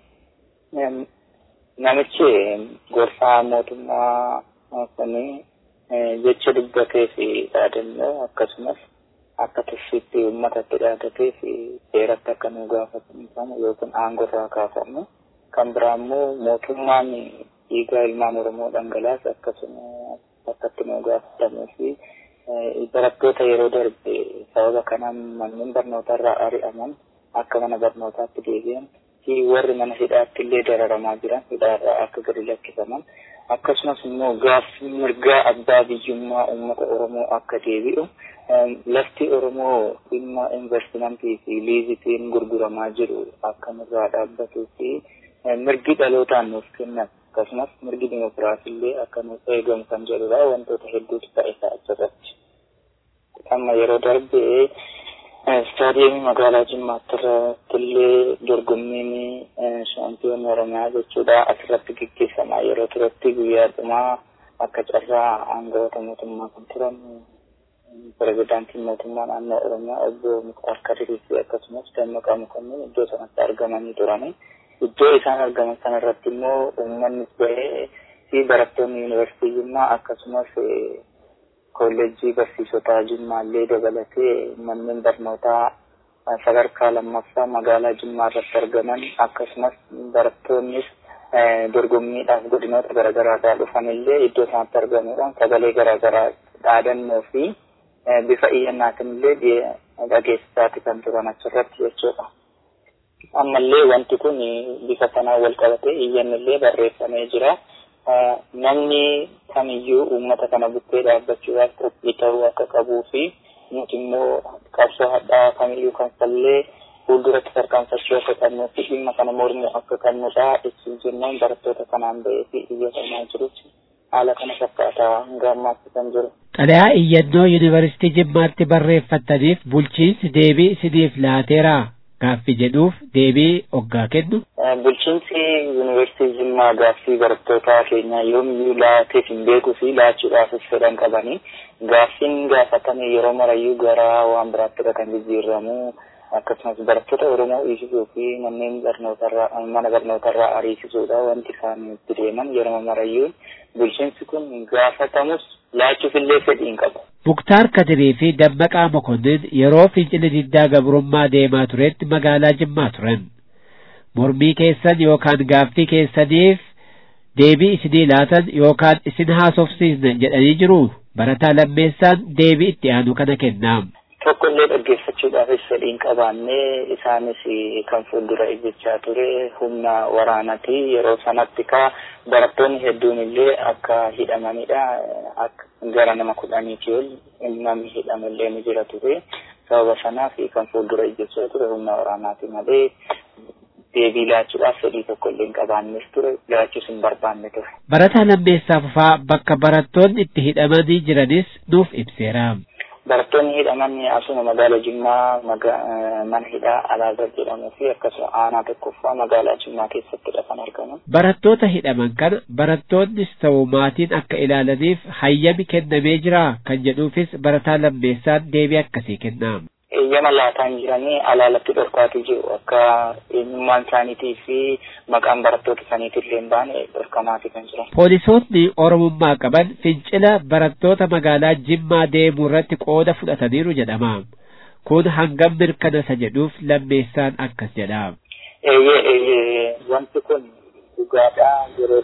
namichi gorsaa mootummaa kuni jecha dubbatee fi dhaadannoo akkasumas akka tuffiitti uummatatti dhaadatee fi seeratti akka nu gaafatamu yookiin aangoo irraa kaafamu kan biraa immoo mootummaan dhiigaa ilmaan Oromoo dhangalaasa akkasuma akkatti nu gaafatamuu fi barattoota yeroo darbe sababa kanaan manneen barnootarraa ari'aman akka mana barnootaatti deebi'an fi warri mana hidhaatti illee dararamaa jiran hidhaarraa akka gadi lakkifaman akkasumas immoo gaaffii mirgaa abbaa biyyummaa uummata Oromoo akka deebi'u lafti Oromoo dhimma investimentii fi liizitiin gurguramaa jiru akka nurraa dhaabbatuu fi mirgi dhalootaan nuuf kennan akkasumas mirgi dimokiraasii illee akka nuuf eegamu kan jedhudha wantoota hedduutu ta'e achirratti. Amma yeroo darbe istaadiyeemii magaalaa Jimmaatti irratti illee dorgommiin shaampiyoon Oromiyaa jechuudha asirratti gaggeeffamaa yeroo turetti guyyaa dhumaa akka carraa aangawoota mootummaa kan turan pirezidaantiin mootummaa naannoo Oromiyaa obbo Muktaar Kadirii fi akkasumas Dammaqaa Mokonnin iddoo sanatti argamanii turani. Iddoo isaan argaman sanarratti immoo uummanni bahee fi barattoonni yuunivarsiitii Jimmaa akkasumas kolleejjii barsiisotaa Jimmaallee dabalatee manneen barnootaa sadarkaa lammaffaa magaalaa Jimmaa irratti argaman akkasumas barattoonnis dorgommiidhaaf godinoota garaagaraadhaa dhufanillee iddoo sanatti argamuudhaan sagalee garaagaraa dhaadannoo fi bifa iyyannaatiin illee dhageessisaati kan turan achirratti jechuudha. Ammallee wanti kun bifa sanaan wal qabatee iyyannillee barreeffamee jira. Namni kamiyyuu uummata kana bukkee dhaabbachuudhaaf qophii ta'uu akka qabuu fi nuti immoo qabsoo hadhaa kamiyyuu kan fallee fuulduratti tarkaanfachuu akka qabnuu fi dhimma kana mormuu akka qabnudha ibsuuf jennaan barattoota kanaan bahee fi iyyatamaa jirutti haala kana fakkaataa hanga ammaatti kan jiru. Xalayaa iyyannoo yuunivarsiitii Jimmaatti barreeffattaniif bulchiinsi deebii isiniif laateera gaaffii jedhuuf deebii oggaa kennu. Bulchiinsi yuunivarsiitii Jimmaa gaaffii barattoota keenyaa yoomiyyuu laateef hin beekuu fi laachuudhaafis fedhan qabanii gaaffiin gaafatame yeroo marayyuu gara waan biraatti kan jijjiiramu akkasumas barattoota Oromoo dhiisisuu fi manneen barnootarraa mana barnootarraa ariisisuudha wanti isaan itti deeman yeroo marayyuu bulchiinsi kun gaafatamus laachuuf illee fedhii hin qabu. Muktaar Kadirii fi Dammaqaa Mokonnin yeroo fincila diddaa gabrummaa deemaa turetti magaalaa Jimmaa turan. Mormii keessan yookaan gaaffii keessaniif deebii isinii laatan yookaan isin haasofsiisne jedhanii jiru barataa lammeessaan deebii itti aanu kana kennaam. Tokko illee dhaggeeffachuudhaafis fedhii hin qabaanne isaanis kan fuuldura ijjechaa ture humna waraanati yeroo sanatti ka barattoonni hedduun illee akka hidhamanidha akka gara nama kudhaniiti ol namni hidhamallee ni jira ture sababa sanaaf kan fuuldura ijjechaa ture humna waraanaati malee deebii laachuudhaaf fedhii tokko illee hin qabaannes ture laachuus hin barbaanne ture. Barataa lammeessaa fufaa bakka barattoonni itti hidhamanii jiranis nuuf ibseera. Barattoonni hidhaman asuma magaala Jimmaa mana hidhaa Alaazar jedhamuu fi akkasuma aanaa tokkoffaa magaalaa Jimmaa keessattidha kan argaman. Barattoota hidhaman kana barattoonnis ta'u maatiin akka ilaalaniif hayyami kennamee jira kan jedhuufis barataa lammeessaan deebii akkasii kennaam. eeyyama laataan jiranii alaalatti dhorkaatii jiru akka eenyummaan isaaniitii fi maqaan barattoota saniitii illee hin baane dhorkamaati kan jiran. Poolisoonni Oromummaa qaban fincila barattoota magaalaa Jimmaa deemuu irratti qooda fudhataniiru jedhama. Kun hangam mirkana isa jedhuuf lammeessaan akkas jedha. Eeyyee eeyyee wanti kun dhugaadhaa yeroo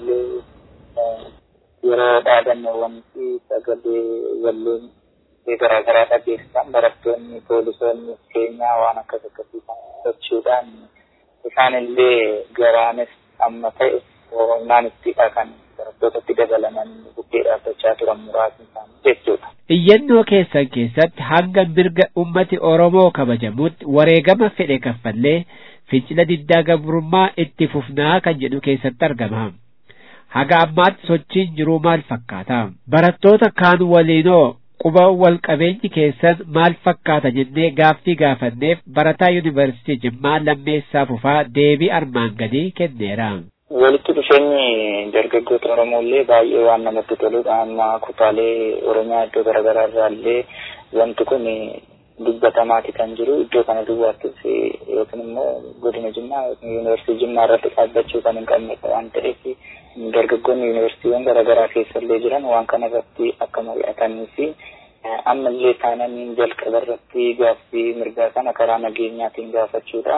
darbillee yeroo dhaadannoowwan fi sagalee walleen garaagaraa dhageessisan barattoonni poolisoonni keenyaa waan akkas akkasii sochuudhaan isaan illee garaanis amma ta'e humnaan ittidha kan barattootatti dabalaman bukkee dhaabbachaa turan muraasni isaanii jechuudha. Iyyannoo keessan keessatti hanga mirga ummati Oromoo kabajamutti wareegama fedhe kaffallee fincila diddaa gabrummaa itti fufnaa kan jedhu keessatti argama. Haga ammaatti sochiin jiruu maal fakkaata? Barattoota kaan waliinoo quba wal qabeenyi keessan maal fakkaata jennee gaaffii gaafanneef barataa yuunivarsiitii Jimmaa lammeessaa fufaa deebii armaan gadii kenneera. Walitti dhufeenyi dargaggoota Oromoo illee baay'ee waan namatti toludha. Amma kutaalee Oromiyaa iddoo garaagaraa irraa illee wanti kun dubbatamaati kan jiru. Iddoo kana duwwaattis yookiin immoo godina Jimmaa yuunivarsiitii Jimmaa irratti dhaabbachuu kan hin qabne waan ta'eef dargaggoonni yuunivarsiitiiwwan garaagaraa keessa illee jiran waan kana irratti akka mari'atanii fi ammallee taananii jalqaba irratti gaaffii mirgaa kana karaa nageenyaatiin gaafachuudha.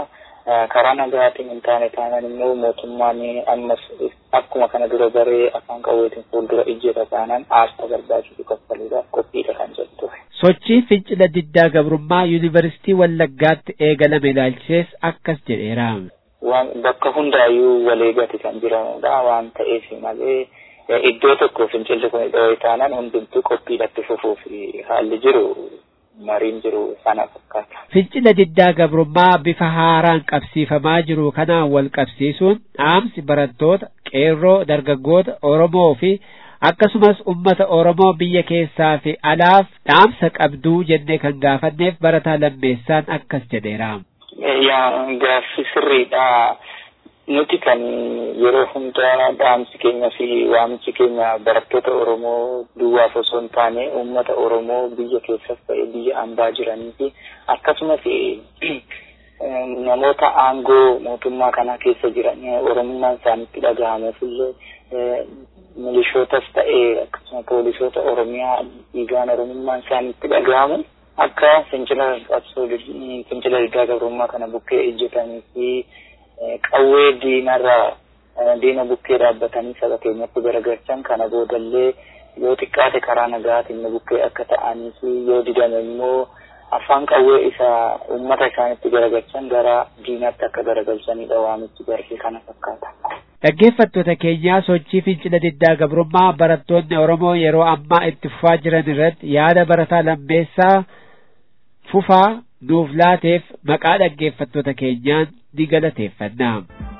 karaa nagaatiin hin taane taanaan immoo mootummaan ammas akkuma kana dura baree afaan qawweetiin fuuldura ijjeta taanaan aarsaa barbaachisu kaffaluudhaaf qophiidha kan jettu. Sochii fincila diddaa gabrummaa yuunivarsiitii Wallaggaatti eegalame ilaalchisees akkas jedheera. Waan bakka hundaayyuu waleegati kan jiranudha waan ta'eef malee iddoo tokko fincilli kun dhoo'ee taanaan hundumtuu qophiidhatti fufuuf haalli jiru mariin jiru sana fakkaata. Fincila diddaa gabrummaa bifa haaraan qabsiifamaa jiru kanaan wal qabsiisuun dhaamsi barattoota, qeerroo, dargaggoota Oromoo fi akkasumas ummata Oromoo biyya keessaa fi alaaf dhaamsa qabduu jennee kan gaafanneef barataa lammeessaan akkas jedheera. Yaa gaaffi sirriidha. Nuti kan yeroo hundaa dhaamsi keenya fi waamichi keenya barattoota Oromoo duwwaaf osoo hin taane uummata Oromoo biyya keessas ta'e biyya ambaa jiranii fi akkasumas namoota aangoo mootummaa kanaa keessa jiran Oromummaan isaanitti dhagahamuuf illee milishootas ta'e akkasuma poolisoota Oromiyaa dhiigaan Oromummaan isaanitti dhagahamu akka fincila qabsoo fincila diddaa gabrummaa kana bukkee ejjetanii fi qawwee diinarraa diina bukkee dhaabbatanii saba keenyatti garagalchan kana boodallee yoo xiqqaate karaa nagaatiin bukkee akka ta'anii fi yoo didame immoo afaan qawwee isa uummata isaanitti garagalchan gara diinaatti akka garagalchanidha waamichi barri kana fakkaata. Dhaggeeffattoota keenyaa sochii fincila diddaa gabrummaa barattoonni Oromoo yeroo ammaa itti fufaa jiran irratti yaada barataa lammeessaa fufaa nuuf laateef maqaa dhaggeeffattoota keenyaan ni galateeffanna.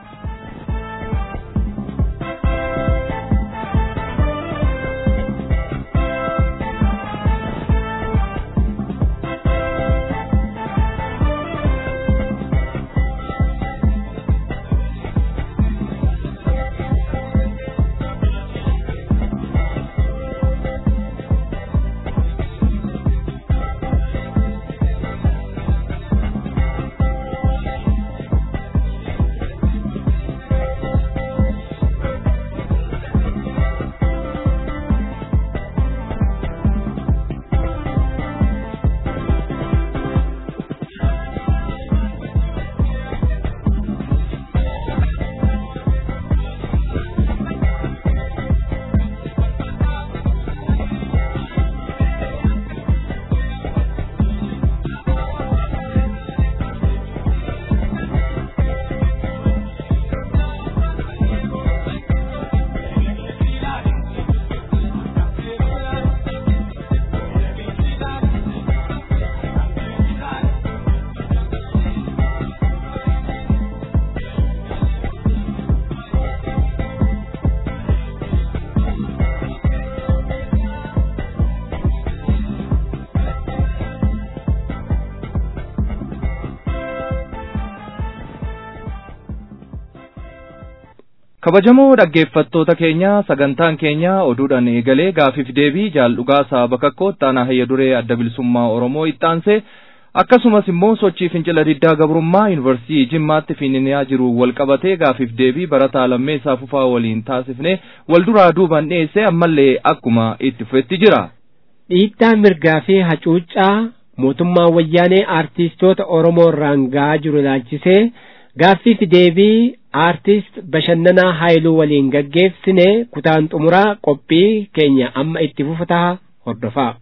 kabajamoo dhaggeeffattoota keenya sagantaan keenya oduudhaan eegalee gaafiif deebii jaaldhugaa saaba kakkoo ittaanaa hayya duree adda bilisummaa oromoo ittaansee akkasumas immoo sochii fincila diddaa gabrummaa yuunivarsiitii jimmaatti fiininyaa jiru wal qabatee gaafiif deebii barataa lammeessaa fufaa waliin taasifnee wal duraa duubaan dhiyeessee ammallee akkuma itti fufetti jira. Dhiittaa mirgaa fi hacuuccaa mootummaan wayyaanee aartistoota Oromoo irraan ga'aa jiru ilaalchisee gaaffiif deebii aartist bashannanaa haayiluu waliin gaggeessine kutaan xumuraa qophii keenya amma itti fufataa hordofaa.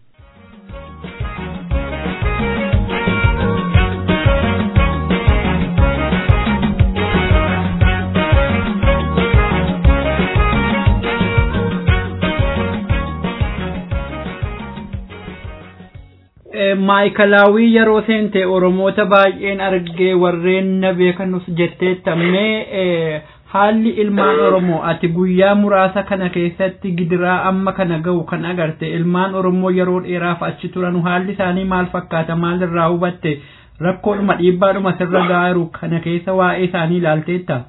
maayikalaawii yeroo seente oromoota baay'een argee warreen na beekanus jettee tammee haalli ilmaan oromoo ati guyyaa muraasa kana keessatti gidiraa amma kana ga'u kan agarte ilmaan oromoo yeroo dheeraaf achi turan haalli isaanii maal fakkaata maalirraa hubatte rakkoodhuma dhiibbaadhuma sirra gaaru kana keessa waa'ee isaanii ilaalteetta.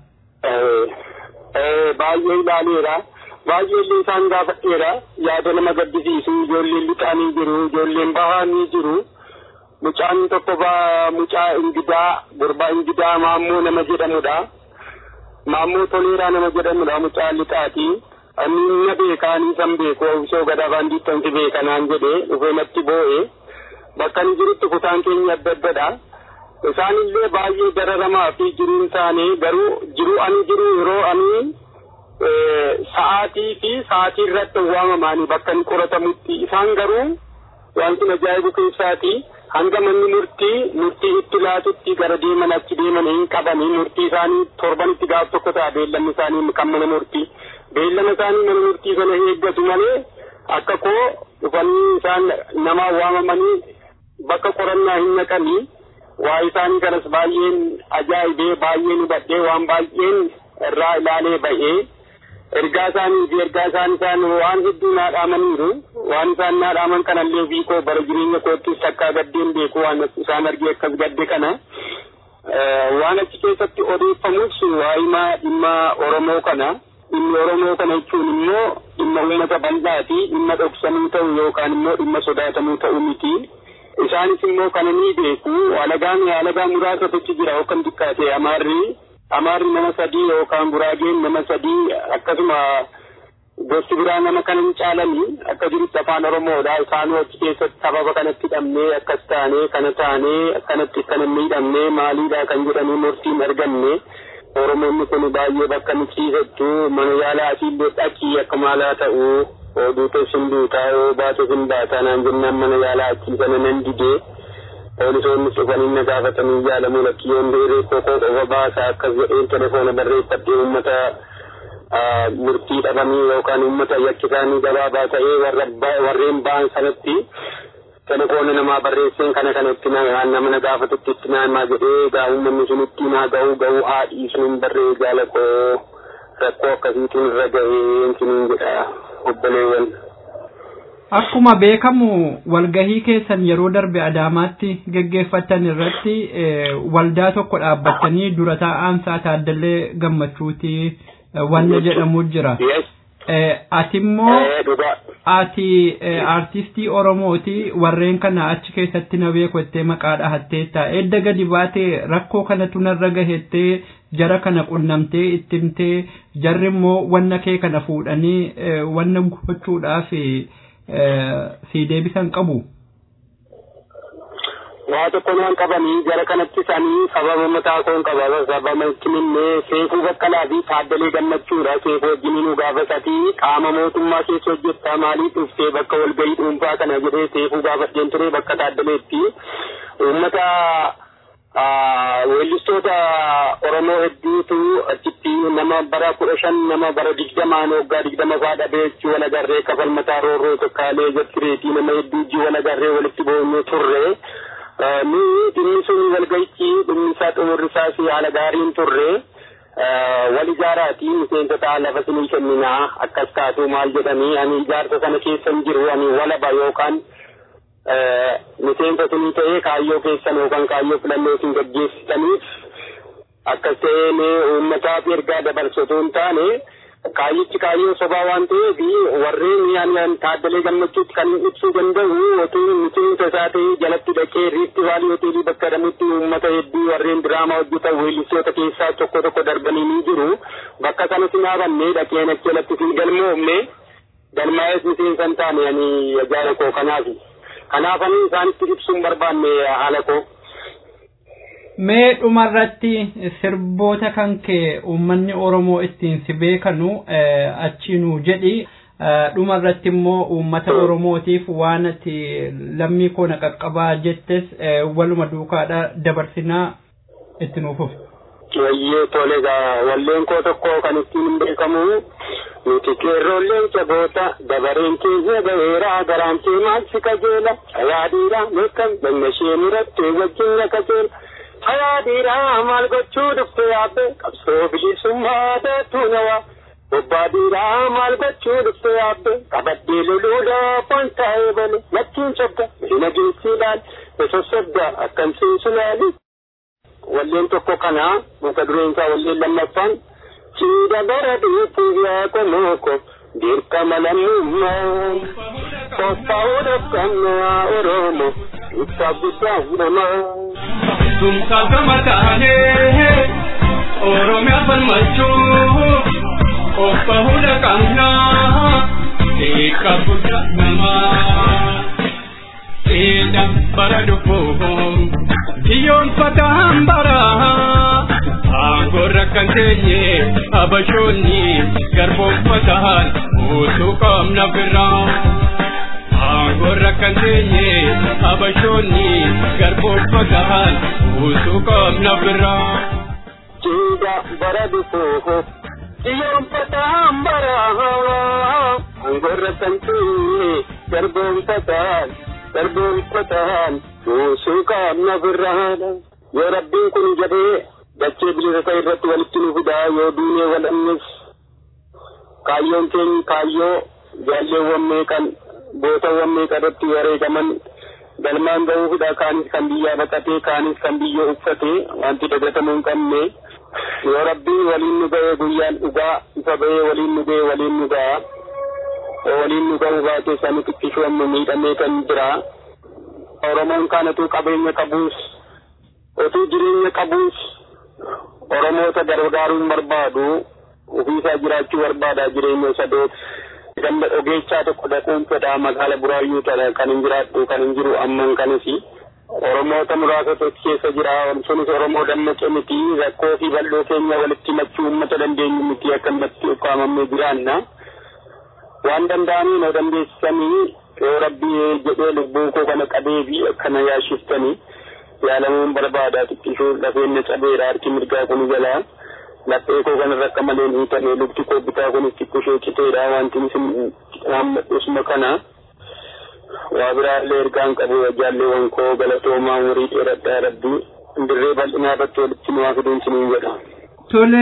baay'ee ilaaleera. baay'ee illee isaan gaafadheera yaada nama gaddisiisu ijoolleen lixaanii jiru ijoolleen bahanii jiru mucaan tokko mucaa ingidaa gurbaa ingidaa maammoo nama jedhamudha maammoo toleeraa nama jedhamudha mucaa lixaati ani na beekaanii san beeku obsoo gadaa baandiittansi beekanaan jedhe dhufee natti boo'e bakka inni jirutti kutaan keenya adda addadha isaanillee baay'ee dararamaa fi jiruun isaanii garuu jiruu ani jiru yeroo ani sa'aatii fi sa'aatii irratti waamamanii bakka inni qoratamutti isaan garuu wanti ajaa'ibu keessaati hanga manni murtii murtii itti laatutti gara deeman achi deeman hin qabanii murtii isaanii torbanitti gaaf tokko ta'a beellamni isaanii kan mana murtii beellama isaanii mana murtii sana eeggatu malee akka koo dhufanii isaan nama waamamanii bakka qorannaa hin naqanii waa isaanii kanas baay'een ajaa'ibee baay'een hubadhee waan baay'een irraa ilaalee ba'ee ergaa isaanii fi ergaa isaan isaan waan hedduu naa dhaamaniiru waan isaan naa dhaaman kanallee ofii koo bara jireenya koottis takkaa gaddeen beeku waan isaan argee akkas gadde kana waan achi keessatti odeeffamus waa'imaa dhimma Oromoo kana dhimmi Oromoo kana jechuun immoo dhimma uummata bal'aati dhimma dhoksamuu ta'u yookaan immoo dhimma sodaatamuu ta'u miti. Isaanis immoo kana ni beeku alagaan alagaa muraasa tokko jira yookaan xiqqaate amaarri amaarri nama sadii yookaan guraageen nama sadii akkasuma gosti biraa nama kana hin caalanii akka jirutti afaan oromoodha isaanuu achi keessatti sababa kanatti hidhamnee akkas taanee kana taanee akkanatti kana miidhamnee maaliidha kan jedhanii murtiin arganne oromoonni kun baay'ee bakka nu ciisattu mana yaalaa asiillee dhaqii akka maalaa ta'u oduutus hin duutaa yoo baatus hin baataa naan jennaan mana yaalaa achii sana nan didee poolisoonnis dhufanii na gaafatanii yaalamuu lakkiyyoon beeree kokoo qofa baasaa akkas jedheen telefoona barreeffadhee uummata murtii dhabanii yookaan uummata yakki isaanii gabaabaa ta'ee warreen ba'an sanatti telefoona namaa barreesseen kana kanatti nama na gaafatutti itti naamaa jedhee gaa uummanni sun itti naa ga'uu ga'uu haadhii sun barree jaalakoo rakkoo akkasiitiin irra ga'ee siniin jedha obboleewwan. Akkuma beekamu walgahii keessan yeroo darbe Adaamaatti geggeeffatan irratti waldaa tokko dhaabbattanii dura taa'aan isaa Taaddallee Gammachuuti wanna jedhamu jira. Ati immoo ati artistii Oromooti warreen kana achi keessatti na beeku jettee maqaa dhahatteetta. Edda gadi baatee rakkoo kanatu narra gahettee jara kana qunnamtee ittimtee jarri immoo wanna kee kana fuudhanii wanna gochuudhaaf si deebisan qabu. waa tokko naan qabanii jara kanatti isaanii sababa mataa koon qaba sababa kiminnee seefuu baqqalaa fi taaddalee gammachuudha seefuu wajjin nu gaafasatii qaama mootummaa keessa hojjettaa maaliif dhuftee bakka walgahii dhuunfaa kana jedhee seefuu gaafadheen ture bakka taaddaleetti uummata weellistoota Oromoo hedduutu achitti nama bara kudha shan nama bara digdamaan waggaa digdama faa dhabee jechuu wal agarree kafalmataa roorroo tokkaalee jattireetii nama hedduu ijji wal agarree walitti boonyu turre. ni dhimmi sun walgahichi dhimmi isaa xumurri isaas haala gaariin turre wal ijaaraati miseensota lafa sinii kenninaa akkas taatu maal jedhanii ani ijaarsa sana keessa hin jiru ani walaba yookaan miseensa sinii ta'ee kaayyoo keessan yookaan kaayyoo filannoo isin gaggeessitaniif akkas ta'ee mee uummataaf ergaa dabarsatu hin taane kaayyichi kaayyoo sobaa waan ta'eef warreen yaanaan taaddalee gammachuutti kan ibsuu danda'u otuu miseensa isaa ta'ee jalatti dhaqee riifti vaalii hoteelii bakka jedhamutti uummata hedduu warreen diraamaa hojjetan weellistoota keessaa tokko tokko darbanii ni jiru bakka sana si dhaabannee dhaqeen achi jalatti si galmoofne galmaa'ees miseensa hin taane ani ajaa'ila koo kanaaf kanaaf ani isaanitti ibsuun barbaanne haala koo. Mee dhumarratti sirboota kan kee uummanni Oromoo ittiin si beekanu achiinuu jedhi dhumarratti immoo uummata Oromootiif waan ati lammii koo na qaqqabaa jettes waluma duukaadha dabarsinaa itti nuufuuf. Wayyee tole egaa walleen koo tokko kan ittiin hin beekamu nuti qeerroolleen saboota dabareen keenya ga'eera garaan kee maal si qajeela yaadiidha beekam dhagna ishee murattee wajjin na qajeela. Hayaadhiidhaa maal gochuu dhufte yaabbe qabsoo bilisummaa deettuu nawaa. Bobbaadhiidhaa maal gochuu dhufte yaabbe qabadhee loluudhaaf waan taa'ee bale lakkiin sobda miina geessi ilaali sossobda akkam seensu laali. Walleen tokko kana mata dureen isaa walleen lammaffaan siida bara dhufuuf yaa komooko dirqama lammummaa qophaa'uudhaaf qabnu yaa Oromoo ibsaaf guddaa namaa. Tumsa gama taanee Oromiyaa falmachuu obba hunda qabnaa eeka guddaa namaa. Seeda bara dhufuun biyyoon fataa Angorra kan teenye abashoonni garboomfataan utuu qabna biraa. Angorra kan teenye abashoonni garboomfataan utuu qabna biraa. Jiida bara dhufooho xiyyeeffataan bara angorra kan teenye garboomfataan garboomfataan utuu qabna biraa. Yoo rabbiin kun jedhee dachee bilisa irratti walitti nu fidaa yoo duunee walannis kaayyoon keenya kaayyoo jaalleewwan meeqan bootawwan meeqa irratti wareegaman galmaan ga'uufidha kaanis kan biyyaa baqatee kaanis kan biyyoo uffatee wanti dagatamuu hin qabne yoo rabbiin waliin nu ga'ee guyyaan dhugaa ifa ba'ee waliin nu ga'ee waliin nu ga'a waliin nu ga'uu baatee sani xiqqishoon nu miidhamee kan jira oromoon kaanatuu qabeenya qabuus otuu jireenya qabuus oromoota gargaaruun barbaadu ofiisaa jiraachuu barbaada jireenya isa doot ganda ogeechaa tokko dhaquun fedha magaala buraayyuu tana kan hin jiraadhu kan hin jiru amman kanis oromoota muraasa tokko keessa jira sunis oromoo dammaqe miti rakkoo fi bal'oo keenya walitti himachuu uummata dandeenyu miti akkanumatti ukkaamamnee jiraanna waan danda'anii na dandeessisanii yoo rabbii jedhee lubbuu koo kana qabee fi akkana yaashiftanii yaalamuun barbaada xiqqishuu lafeen na cabeera harki mirgaa kun jalaa laphee koo kanarra akka malee hiitame lukti koo bitaa kunis xiqqishee citeedha wanti isin hammadhusuma kana waa biraallee ergaan qabu jaalleewwan koo galatoomaa umurii dheeradhaa rabbii dirree bal'inaa irratti walitti nu fiduun siniin jedha. Tole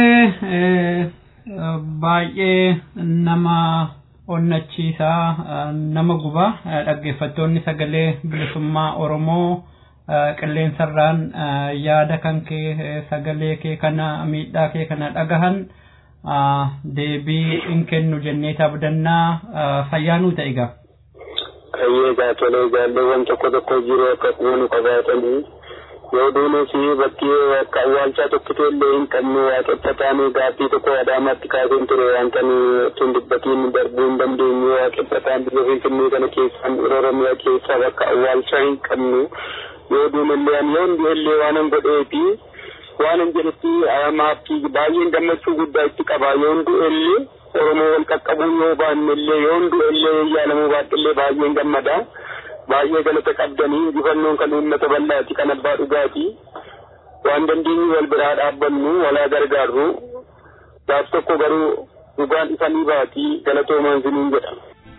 baay'ee nama onnachiisaa nama guba dhaggeeffattoonni sagalee bilisummaa Oromoo. qilleensarraan yaada kan kee sagalee kee kana miidhaa kee kana dhagahan deebii in kennu jennee abdannaa fayyaanuu ta'e gaa. Kayyee gaa tolee jaalleewwan tokko tokko jiru akka kuunu qabaatanii yoo duunes bakki akka awwaalchaa tokko illee hin qabne waaqeffataan gaaffii tokko adaamaatti kaaseen ture waan kan tun dubbatiin darbuu hin dandeenye waaqeffataan biyya finfinnee kana keessaan oromiyaa keessaa bakka awwaalchaa hin qabnu yoo duumallee ani yoo illee waan an godheefi waan an jedhetti maaftii baay'een gammachuu guddaa itti qaba yoo du'ellee oromoo wal qaqqabuun yoo baannellee yoo du'ellee yaalamuu baadhillee baay'een gammada baay'ee galata qabdanii injifannoon kan uummata bal'aati kan abbaa dhugaati waan dandeenyu wal biraa dhaabbannu walaa gargaarru gaaf tokko garuu dhugaan isanii baati galatoomaan siniin jedha.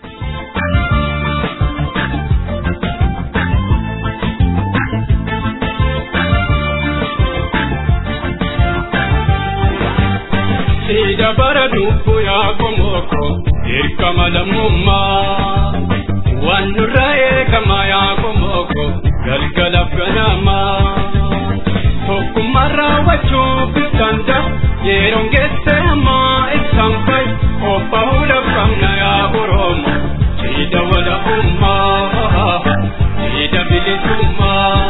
Sida bara dubbu yaa komoko dirqama lammummaa waan nurra eegama yaa komoko galgalaaf ganamaa tokkummaa raawwachuuf danda yeroon geesse ammaa ibsaan fay obba hudhaf qabna yaa oromo sida walabummaa sida bilisummaa.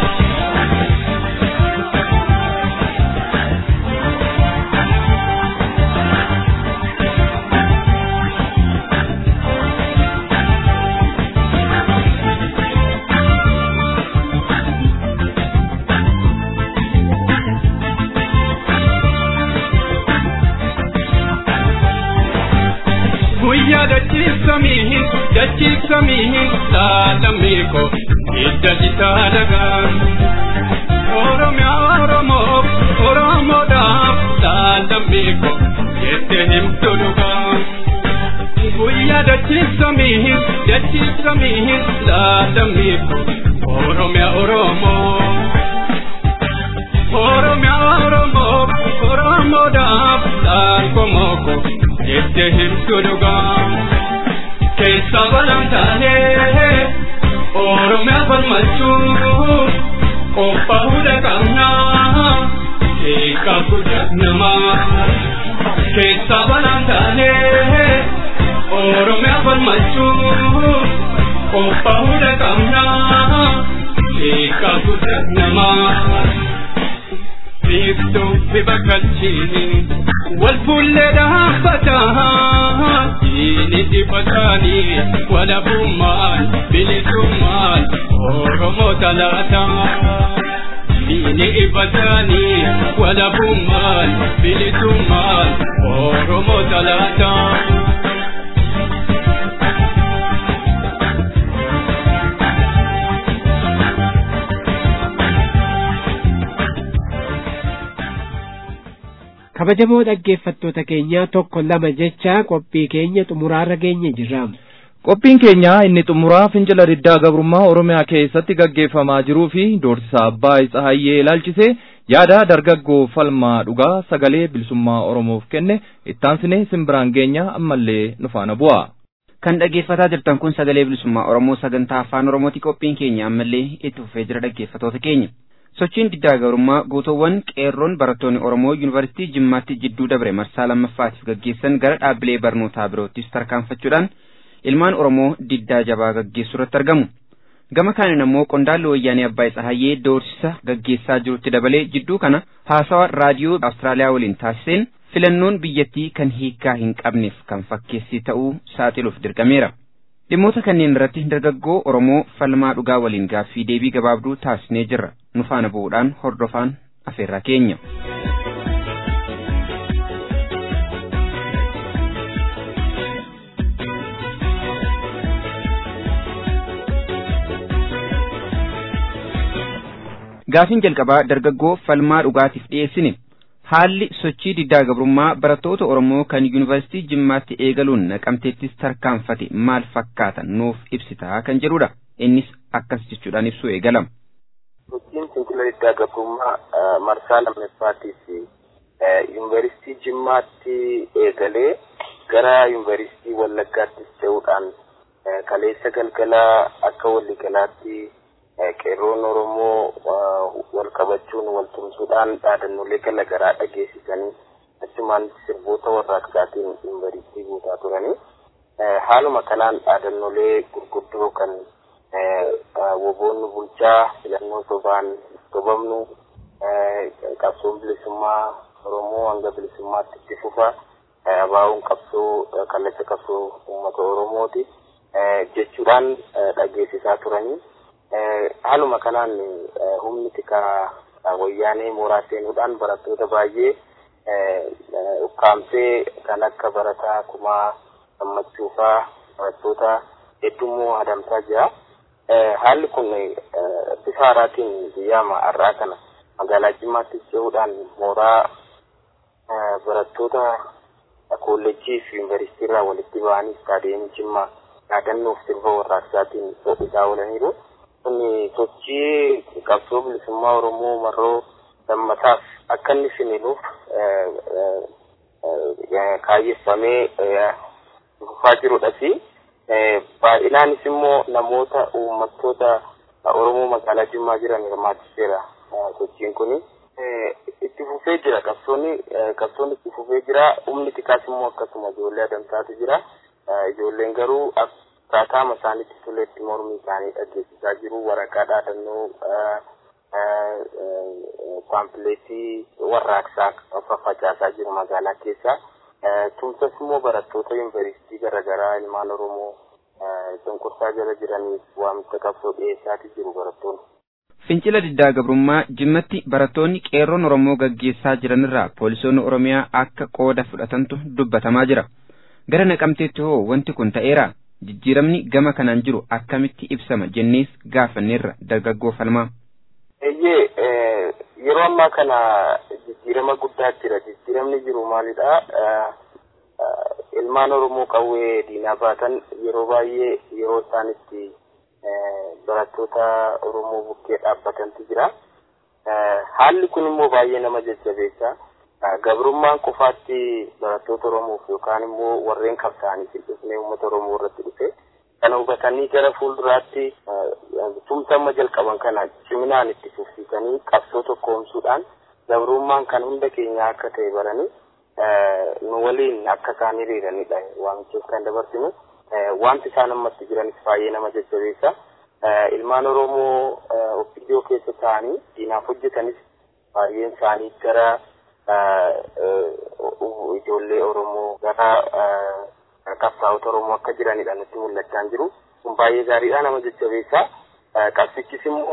guyyaa dachiifsamiihin dachiifsamiihin laalammiiko hidda jitaa dagaan oromiyaa oromoof oromoodhaaf laalammiiko jette himtu dhugaan guyyaa dachiifsamiihin dachiifsamiihin laalammiiko oromiyaa oromoo oromiyaa oromoof oromoodhaaf laalkomoko jette himtu dhugaa keessa balaan taanee oromiyaa falmachuu qophaa'uudha qabnaa eegaa guddaa namaa keessa balaan taanee oromiyaa falmachuu qophaa'uudha qabnaa eegaa guddaa namaa. biiftuu bifa kalchiini wal fuullee dhaabbataa diini dibataanii walabummaan bilisummaan oromoo talaataa diini ifatanii walabummaan bilisummaan oromoo talaataa. kabajamoo dhaggeeffattoota keenyaa tokko lama jecha qophii keenya xumuraarra geenye jirra. Qophiin keenya inni xumuraa fincila diddaa gabrummaa Oromiyaa keessatti gaggeeffamaa jiruu fi doorsisa abbaa Tsahayyee ilaalchisee yaada dargaggoo falmaa dhugaa sagalee bilisummaa Oromoof kenne ittaansine simbiraan geenya ammallee nu faana bu'a. Kan dhaggeeffataa jirtan kun sagalee bilisummaa Oromoo sagantaa afaan Oromooti qophiin keenya ammallee itti fufee jira dhaggeeffattoota keenya. Sochiin diddaa gabrummaa guutuuwwan qeerroon barattoonni Oromoo Yuunivarsiitii Jimmaatti jidduu dabre marsaa lammaffaatiif gaggeessan gara dhaabbilee barnootaa biroottis tarkaanfachuudhaan ilmaan Oromoo diddaa jabaa gaggeessuu irratti argamu. Gama kaaniin ammoo qondaalli wayyaanee Abbaay Tsahayyee doorsisa gaggeessaa jirutti dabalee jidduu kana haasawa raadiyoo Awustiraaliyaa waliin taasiseen filannoon biyyattii kan hiikaa hin qabneef kan fakkeessii ta'uu saaxiluuf dirqameera. Dhimmoota kanneen irratti dargaggoo Oromoo falmaa dhugaa waliin gaaffii deebii gabaabduu taasisnee jirra. Nu faana bu'uudhaan hordofaan afeerraa keenya. Gaafiin jalqabaa dargaggoo falmaa dhugaatiif dhiyeessine. Haalli sochii diddaa gabrummaa barattoota Oromoo kan Yuunivarsiitii Jimmaatti eegaluun naqamteettis tarkaanfate maal fakkaata nuuf ibsitaa kan jedhudha. Innis akkas jechuudhaan ibsuu eegalama. Sochiin fincila diddaa gabrummaa marsaa lammaffaatiif Yuunivarsiitii Jimmaatti eegalee gara Yuunivarsiitii Wallaggaattis ce'uudhaan kaleessa galgalaa akka waliigalaatti qeerroon Oromoo wal qabachuun wal tumsuudhaan dhaadannoolee garaa garaa dhageessisanii achumaan sirboota warraaqsaatiin yuunivarsiitii guutaa turanii haaluma kanaan dhaadannoolee gurguddoo kan woboonni bulchaa filannoo sobaan sobamnu qabsoon bilisummaa Oromoo hanga bilisummaatti itti fufa abaa'uun qabsoo kallacha qabsoo uummata Oromooti jechuudhaan dhageessisaa turanii. haaluma kanaan humni tikaa wayyaanee mooraa seenuudhaan barattoota baay'ee ukkaamsee kan akka barataa kumaa gammachuufaa barattoota heddummoo adamsaa jira. Haalli kun bifa haaraatiin guyyaa har'aa kana magaalaa Jimmaatti ce'uudhaan mooraa barattoota kolleejjii fi yuunivarsiitii irraa walitti ba'anii istaadiyeemii Jimmaa yaadannoof sirba warraaqsaatiin ho'isaa oolaniiru. Kun sochii qabsoo bilisummaa Oromoo marroo lammataaf akka inni finiinuuf kaayyeffamee dhufaa jirudha fi baay'inaanis immoo namoota uummattoota Oromoo magaalaa Jimmaa jiran hirmaachiseera sochiin kun. Itti fufee jira qabsoonni qabsoonni itti fufee jira humni tikaas immoo akkasuma ijoollee adamsaatu jira ijoolleen garuu akkaataa isaanitti toletti mormii isaanii dhageessisaa jiru waraqaa dhaadannoo paampileetii warraaqsaa faffacaasaa jiru magaalaa keessa. Tumsas immoo barattoota yuunivarsiitii garaagaraa ilmaan Oromoo cunqursaa jala jiraniif waamicha qabsoo dhiyeessaatii jiru barattoonni. Fincila diddaa gabrummaa jimmatti barattoonni qeerroon Oromoo gaggeessaa jiranirraa poolisoonni Oromiyaa akka qooda fudhatantu dubbatamaa jira. Gara naqamteetti hoo wanti kun ta'eera. Jijjiiramni gama kanaan jiru akkamitti ibsama jennees gaafanneerra dargaggoo falmaa. Eeyyee yeroo ammaa kana jijjiirama guddaa jira. Jijjiiramni jiru maalidha? Ilmaan Oromoo qawwee diinaa baatan yeroo baay'ee yeroo isaan itti barattoota Oromoo bukkee dhaabbatantu jira. Haalli kun immoo baay'ee nama jajjabeessa. Gabrummaan qofaatti barattoota Oromoof yookaan immoo warreen qabsaa'aniif hin dhufne uummata Oromoo irratti dhufe. Kana hubatanii gara fuulduraatti tumsa amma jalqaban kana ciminaan itti fufsiisanii qabsoo tokkoomsuudhaan gabrummaan kan hunda keenyaa akka ta'e baranii nu waliin akka isaan hiriiranidha waamichaaf kan dabarsinu. Wanti isaan ammatti jiranis baay'ee nama jajjabeessa. Ilmaan Oromoo ofiidiyoo keessa ta'anii diinaaf hojjetanis baay'een isaanii gara ijoollee Oromoo gara qabsaa'ota Oromoo akka jiranidha nutti mul'achaa jiru. Kun baay'ee gaariidha nama jajjabeessa. Qabsichis immoo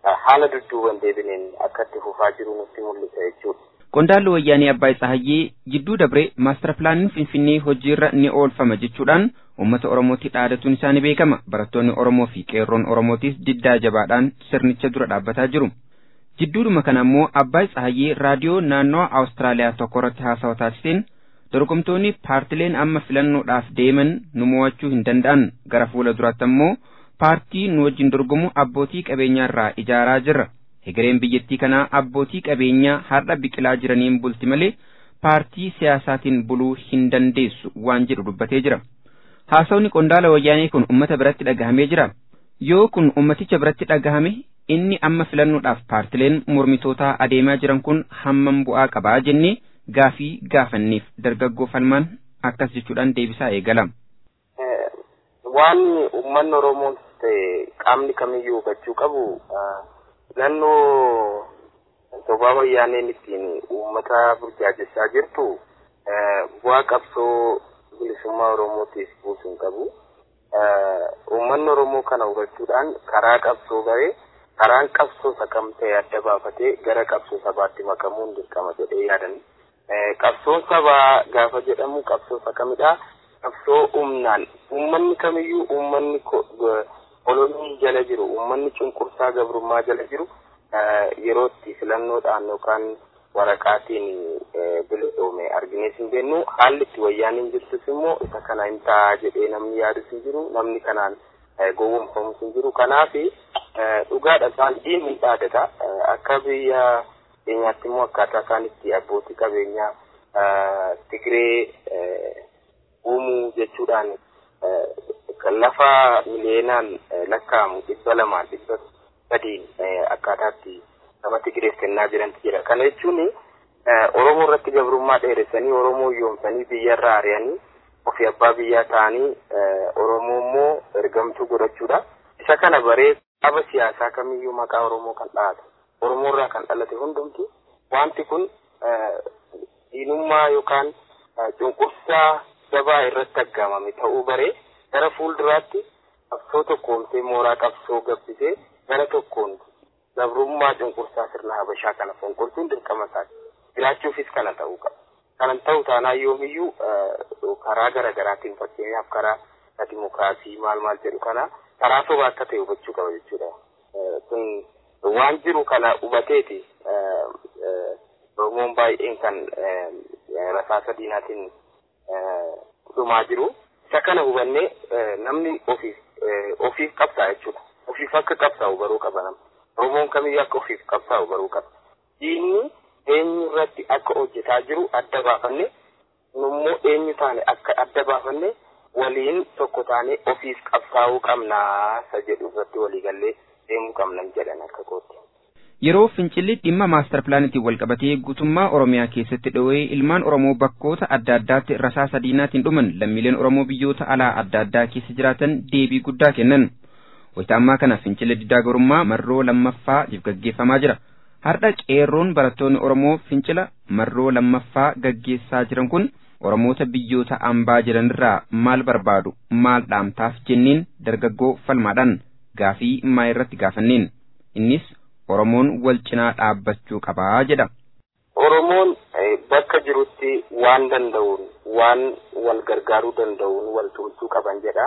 haala dudduuban deebineen akka itti fufaa jiru nutti mul'isa jechuudha. Qondaalli wayyaanee Abbaay Tsahayyee jidduu dabree maastara pilaaniin Finfinnee hojiirra ni oolfama jechuudhaan uummata Oromootti dhaadatuun isaa ni beekama. Barattoonni Oromoo fi qeerroon Oromootis diddaa jabaadhaan sirnicha dura dhaabbataa jiru. Jidduudhuma kana immoo Abbaay Tsahayyee raadiyoo naannoo Awustiraaliyaa tokko irratti haasawa taasiseen dorgomtoonni paartileen amma filannoodhaaf deeman nu mo'achuu hin danda'an gara fuula duraatti ammoo paartii nu wajjin dorgomu abbootii qabeenyaarraa ijaaraa jirra. Hegereen biyyattii kanaa abbootii qabeenyaa har'a biqilaa jiraniin bulti malee paartii siyaasaatiin buluu hin dandeessu waan jedhu dubbatee jira. Haasawni qondaala wayyaanee kun uummata biratti dhagahamee jira. Yoo kun ummaticha biratti dhagahame inni amma filannoodhaaf paartileen mormitootaa adeemaa jiran kun hammam bu'aa qabaa jennee gaafii gaafanneef dargaggoo falmaan akkas jechuudhaan deebisaa eegala. Waan uummanni Oromoo ta'e qaamni kamiyyuu hubachuu qabu naannoo sobaa wayyaaneen ittiin uummata burjaajessaa jirtu bu'aa qabsoo bilisummaa Oromootiif buusuun qabu. Uummanni Oromoo kana hubachuudhaan karaa qabsoo baree karaan qabsoo sakam ta'e adda baafatee gara qabsoo sabaatti makamuun dirqama jedhee yaadan. Qabsoon sabaa gaafa jedhamu qabsoo sakamidha. Qabsoo humnaan uummanni kamiyyuu uummanni kolonii jala jiru uummanni cunqursaa gabrummaa jala jiru yeroo itti filannoodhaan yookaan waraqaatiin bilisoome arginees hin beeknu haalli itti wayyaaniin jirtus immoo isa kana hin ta'a jedhee namni yaadus hin jiru namni kanaan gowwoomfamus hin jiru kanaafi dhugaadha isaan diinni dhaadata akka biyya keenyaatti immoo akkaataa isaan itti abbootii qabeenyaa Tigree uumuu jechuudhaan lafa miliyeenaan lakkaa'amu dhibba lamaan dhibba sadiin akkaataatti nama Tigreef kennaa jirantu jira. Kana jechuun Oromoo irratti gabrummaa dheeressanii Oromoo yoomsanii biyyarraa ari'anii ofii abbaa biyyaa ta'anii Oromoo immoo ergamtuu godhachuudha. Isa kana baree dhaaba siyaasaa kamiyyuu maqaa Oromoo kan dhahatu. Oromoo irraa kan dhalate hundumti wanti kun diinummaa yookaan cunqursaa gabaa irratti aggaamame ta'uu baree gara fuulduraatti qabsoo tokkoomtee mooraa qabsoo gabbisee gara tokkoon gabrummaa cunqursaa sirna habashaa kana fonqolchuun dirqama isaati. Jiraachuufis kana ta'uu qaba. Kanan ta'u taanaa yoomiyyuu karaa gara garaatiin fakkeenyaaf karaa dimokiraasii maal maal jedhu kana karaa sobaa akka ta'e hubachuu qaba jechuudha. Kun waan jiru kana hubateeti Oromoon baay'een kan rasaasa diinaatiin dhumaa jiru. Isa kana hubannee namni ofiif ofiif qabsaa jechuudha. Ofiif akka qabsaa'u baruu qaba namni. Oromoon kamiyyuu akka ofiif qabsaa'u baruu qaba. Diinni eenyu irratti akka hojjetaa jiru adda baafanne immoo eenyu taane akka adda baafanne waliin tokko taane ofiif qabsaa'uu qabnaa isa jedhu irratti waliigallee deemuu qabnan jedhan akka kootti. Yeroo fincilli dhimma maastar pilaanitiin wal qabatee guutummaa Oromiyaa keessatti dho'ee ilmaan Oromoo bakkoota adda addaatti rasaasa diinaatiin dhuman lammiileen Oromoo biyyoota alaa adda addaa keessa jiraatan deebii guddaa kennan. Wayita ammaa kana fincilli diddaa gabrummaa marroo lammaffaatiif gaggeeffamaa jira. Har'a qeerroon barattoonni Oromoo fincila marroo lammaffaa gaggeessaa jiran kun Oromoota biyyoota ambaa jiranirraa maal barbaadu maal dhaamtaaf jenneen dargaggoo falmaadhaan gaafii maa irratti gaafanneen innis Oromoon wal cinaa dhaabbachuu qabaa jedha. Oromoon bakka jirutti waan danda'uun waan wal gargaaruu danda'uun wal tumsuu qaban jedha.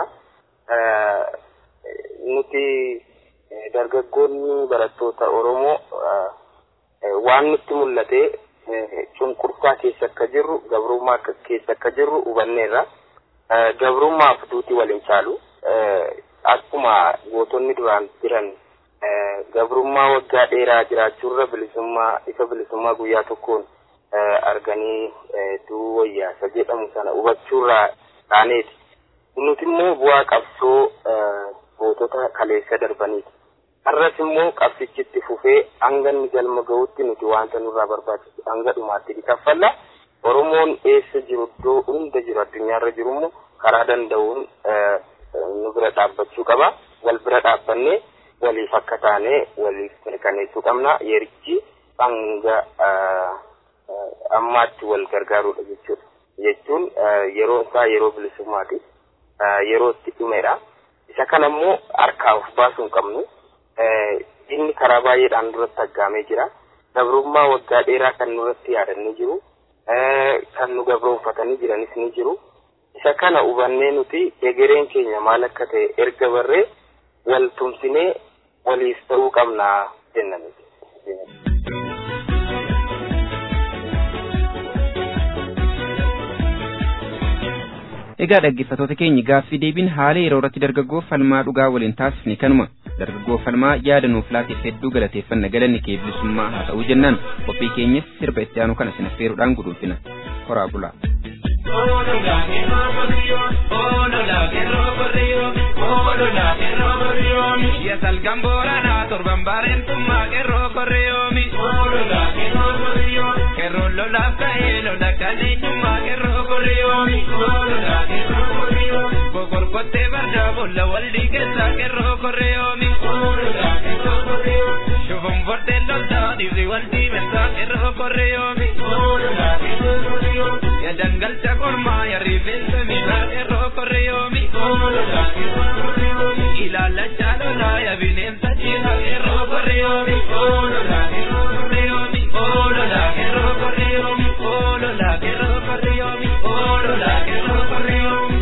Nuti dargaggoonni barattoota Oromoo waan nutti mul'ate cunqursaa keessa akka jirru gabrummaa keessa akka jirru hubanneerra. Gabrummaaf duuti waliin caalu akkuma gootonni duraan jiran gabrummaa waggaa dheeraa jiraachuurra bilisummaa ifa bilisummaa guyyaa tokkoon arganii duu wayyaasa jedhamu sana hubachuurraa taaneeti. Nuti immoo bu'aa qabsoo gootota kaleessa darbaniiti. Har'as immoo qabsichitti fufee hanga inni galma ga'utti nuti wanta nurraa barbaachisu hanga dhumaatti ni kaffalla. Oromoon eessa jiru iddoo hunda jiru addunyaarra jiru immoo karaa danda'uun nu bira dhaabbachuu qaba. Wal bira dhaabbannee waliif akka taane waliif mirkaneessuu qabna. Yerichi hanga ammaatti wal gargaaruudha jechuudha. Jechuun yeroo isaa yeroo bilisummaati. Yeroo itti dhumedha. Isa kana immoo harkaa of baasuu hin qabnu. inni karaa baay'eedhaan duratti aggaamee jira. Gabrummaa waggaa dheeraa kan nurratti yaadannee jiru. Kan nu gabroonfatanii jiranis ni jiru. Isa kana hubannee nuti egereen keenya maal akka ta'e erga barree wal tumsinee waliif ta'uu qabna jennaan. Egaa dhaggeeffattoota keenya gaaffii deebiin haala yeroo irratti dargaggoo falmaa dhugaa waliin taasifne kanuma dargaggoo falmaa yaada nuuf laateef hedduu galateeffanna galanni kee bilisummaa haa ta'uu jennaan qophii keenyas sirba itti aanu kana sin affeeruudhaan guduufina koraa bulaa. Salgan boorana torban bareentummaa qeerroo korreeyoomi. Qeerroon lolaaf ta'ee lola kaleenyummaa qeerroo korreeyoomi. Kokorkottee farda boolla waldii keessaa qeerroo korreeyoomi. Shufun fordeen loltaa dhiirri waldii meeshaa qeerroo korreeyoomi. Ya dangalcha kormaa ya rifeensa miidhaa qeerroo korreeyoomi. Ilaalacha lolaa ya bineensa jiidhaa qeerroo korreeyoomi. Korreeyoomi oolola qeerroo korreeyoomi. Oolola qeerroo korreeyoomi. Oolola qeerroo korreeyoomi.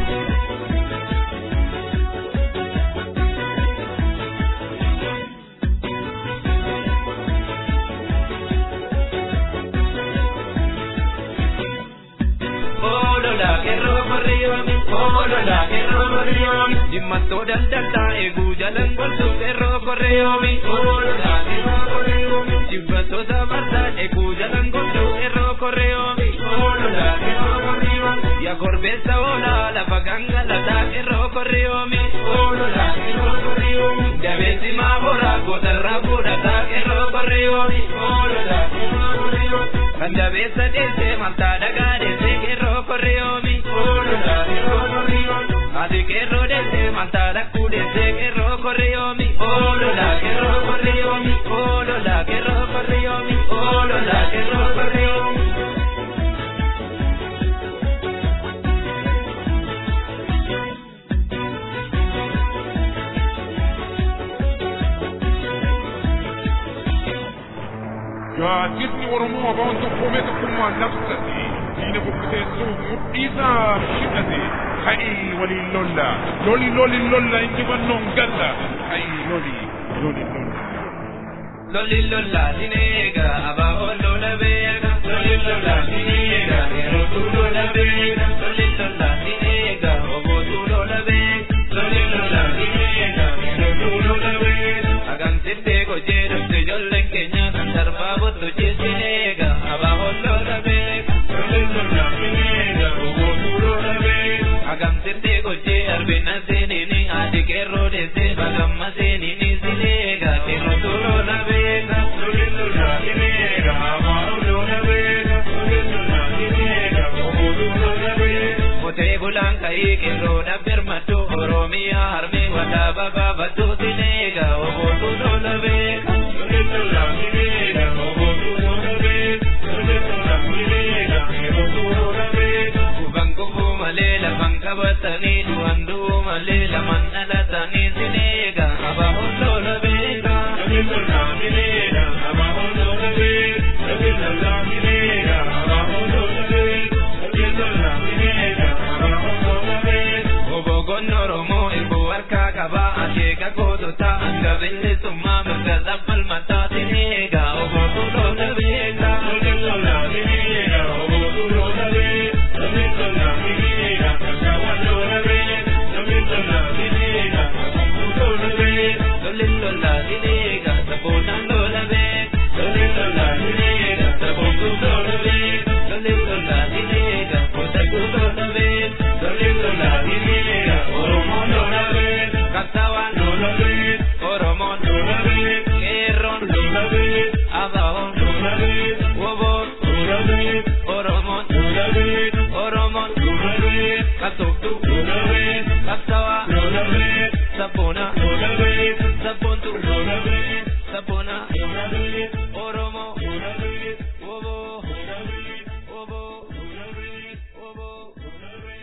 Oolola qeerroo korreeyoomi. Oolola qeerroo korreeyoomi. Dhimmattoo daldaltaa eeguu jalan gorsu qeerroo korreeyoomi. Oolola qeerroo korreeyoomi. Jibbattoota bardaa eeguu jalan gorsu qeerroo korreeyoomi. Oolola qeerroo korreeyoomi. Ya korbeessa oolaa lafa gangalataa qeerroo korreeyoomi. Oolola qeerroo korreeyoomi. Dabeessi maaboraa gootarraa fuudhataa qeerroo korreeyoomi. Oolola qeerroo korreeyoomi. Kan dabeessa deessee maltaa dhagaa deessee qeerroo korreeyoomi. Oolola qeerroo korreeyoomi. Ati qeerroo deessee maltaa dhaqquu deessee qeerroo korreeyoomi. Oolola qeerroo korreeyoomi. Oolola qeerroo korreeyoomi. Oolola qeerroo korreeyoomi. Gaazexni Oromoo Abawwan tokkoomee tokkummaan labsate diina bukkuteessuuf mudhiisaa shidhate ka'ii waliin lolla loli loli lolla injifannoon galla ka'ii loli loli lolla. Loli lola dineega abaa lola beeka loli lola dineega yerootu lola beeka loli lola dineega obootu lola beeka loli lola dineega yerootu lola beeka hagam sittee kojee dhabde ijoolleen keenya kan darbaa bottu jessineega abaa lola beeka loli lola dineega obootu lola beeka hagam sittee kojee arbina seenini adi qeerroo deessee bagamma seenini sineega qeerrootu lola beeka loli lola dineega abaa lola beeka loli lola dineega obootu lola beeka Kotee bulaan ka'ii qeerroodha birmaddu Oromiyaa harmee walaabaa baafaddu sineega obootu lola beeka. Loli lola dineega obootu lola beeka. Loli lola dineega yerootu lola beeka. Kufan kufuu malee lafan qabatanii du'an du'uu malee laman dhalatanii sineega abaa'u lola beeka. Loli lola dineega abaa'u lola beeka. Loli lola dineega abaa'u lola beeka. Loli lola dineega abaa'u lola beeka. Obogoon Oromoo eeboo harkaa qabaa akeeka kootota hanga bilisummaa mirga dhabbal mataa sineega obootu lola beeka. Loli lola dineega obootu lola beeka. Loli lola dineega kakawwan lola beeka. Loli lola dineega kakawwan lola beeka. Loli lola dineega saboonaan lola beeka. Loli lola dineega sabootu lola beeka. Loli lola dineega kootaku lola beeka. Loli lola dineega Oromoon lola beeka. Kattawaan lola beeka. Oromoon lola beeka. Qeerroon lola beeka. Abaa'oon lola beeka. Woboon lola beeka. Oromoon lola beeka. Oromoon lola beeka. Katoktu lola beeka. Kattawaa lola beeka. Sabboona lola beeka. Sabboontu lola beeka. Sabboona lola beeka. Oromoo lola beeka. Woboo lola beeka. Woboo lola beeka. Woboo lola beeka.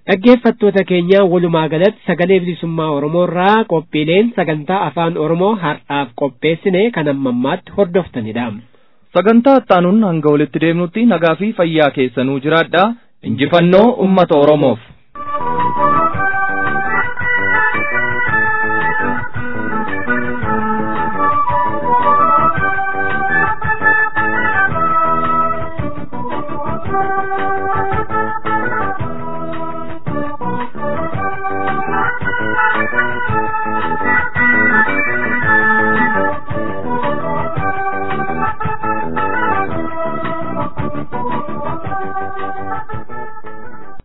dhaggeeffattoota keenya walumaa galatti sagalee bilisummaa oromoo irraa qophiileen sagantaa afaan oromoo har'aaf qopheessine kan amma ammaatti hordoftanidha. sagantaa ittaanuun hanga walitti deemnutti nagaa fi fayyaa keessanuu jiraadha injifannoo ummata oromoof. Thank you.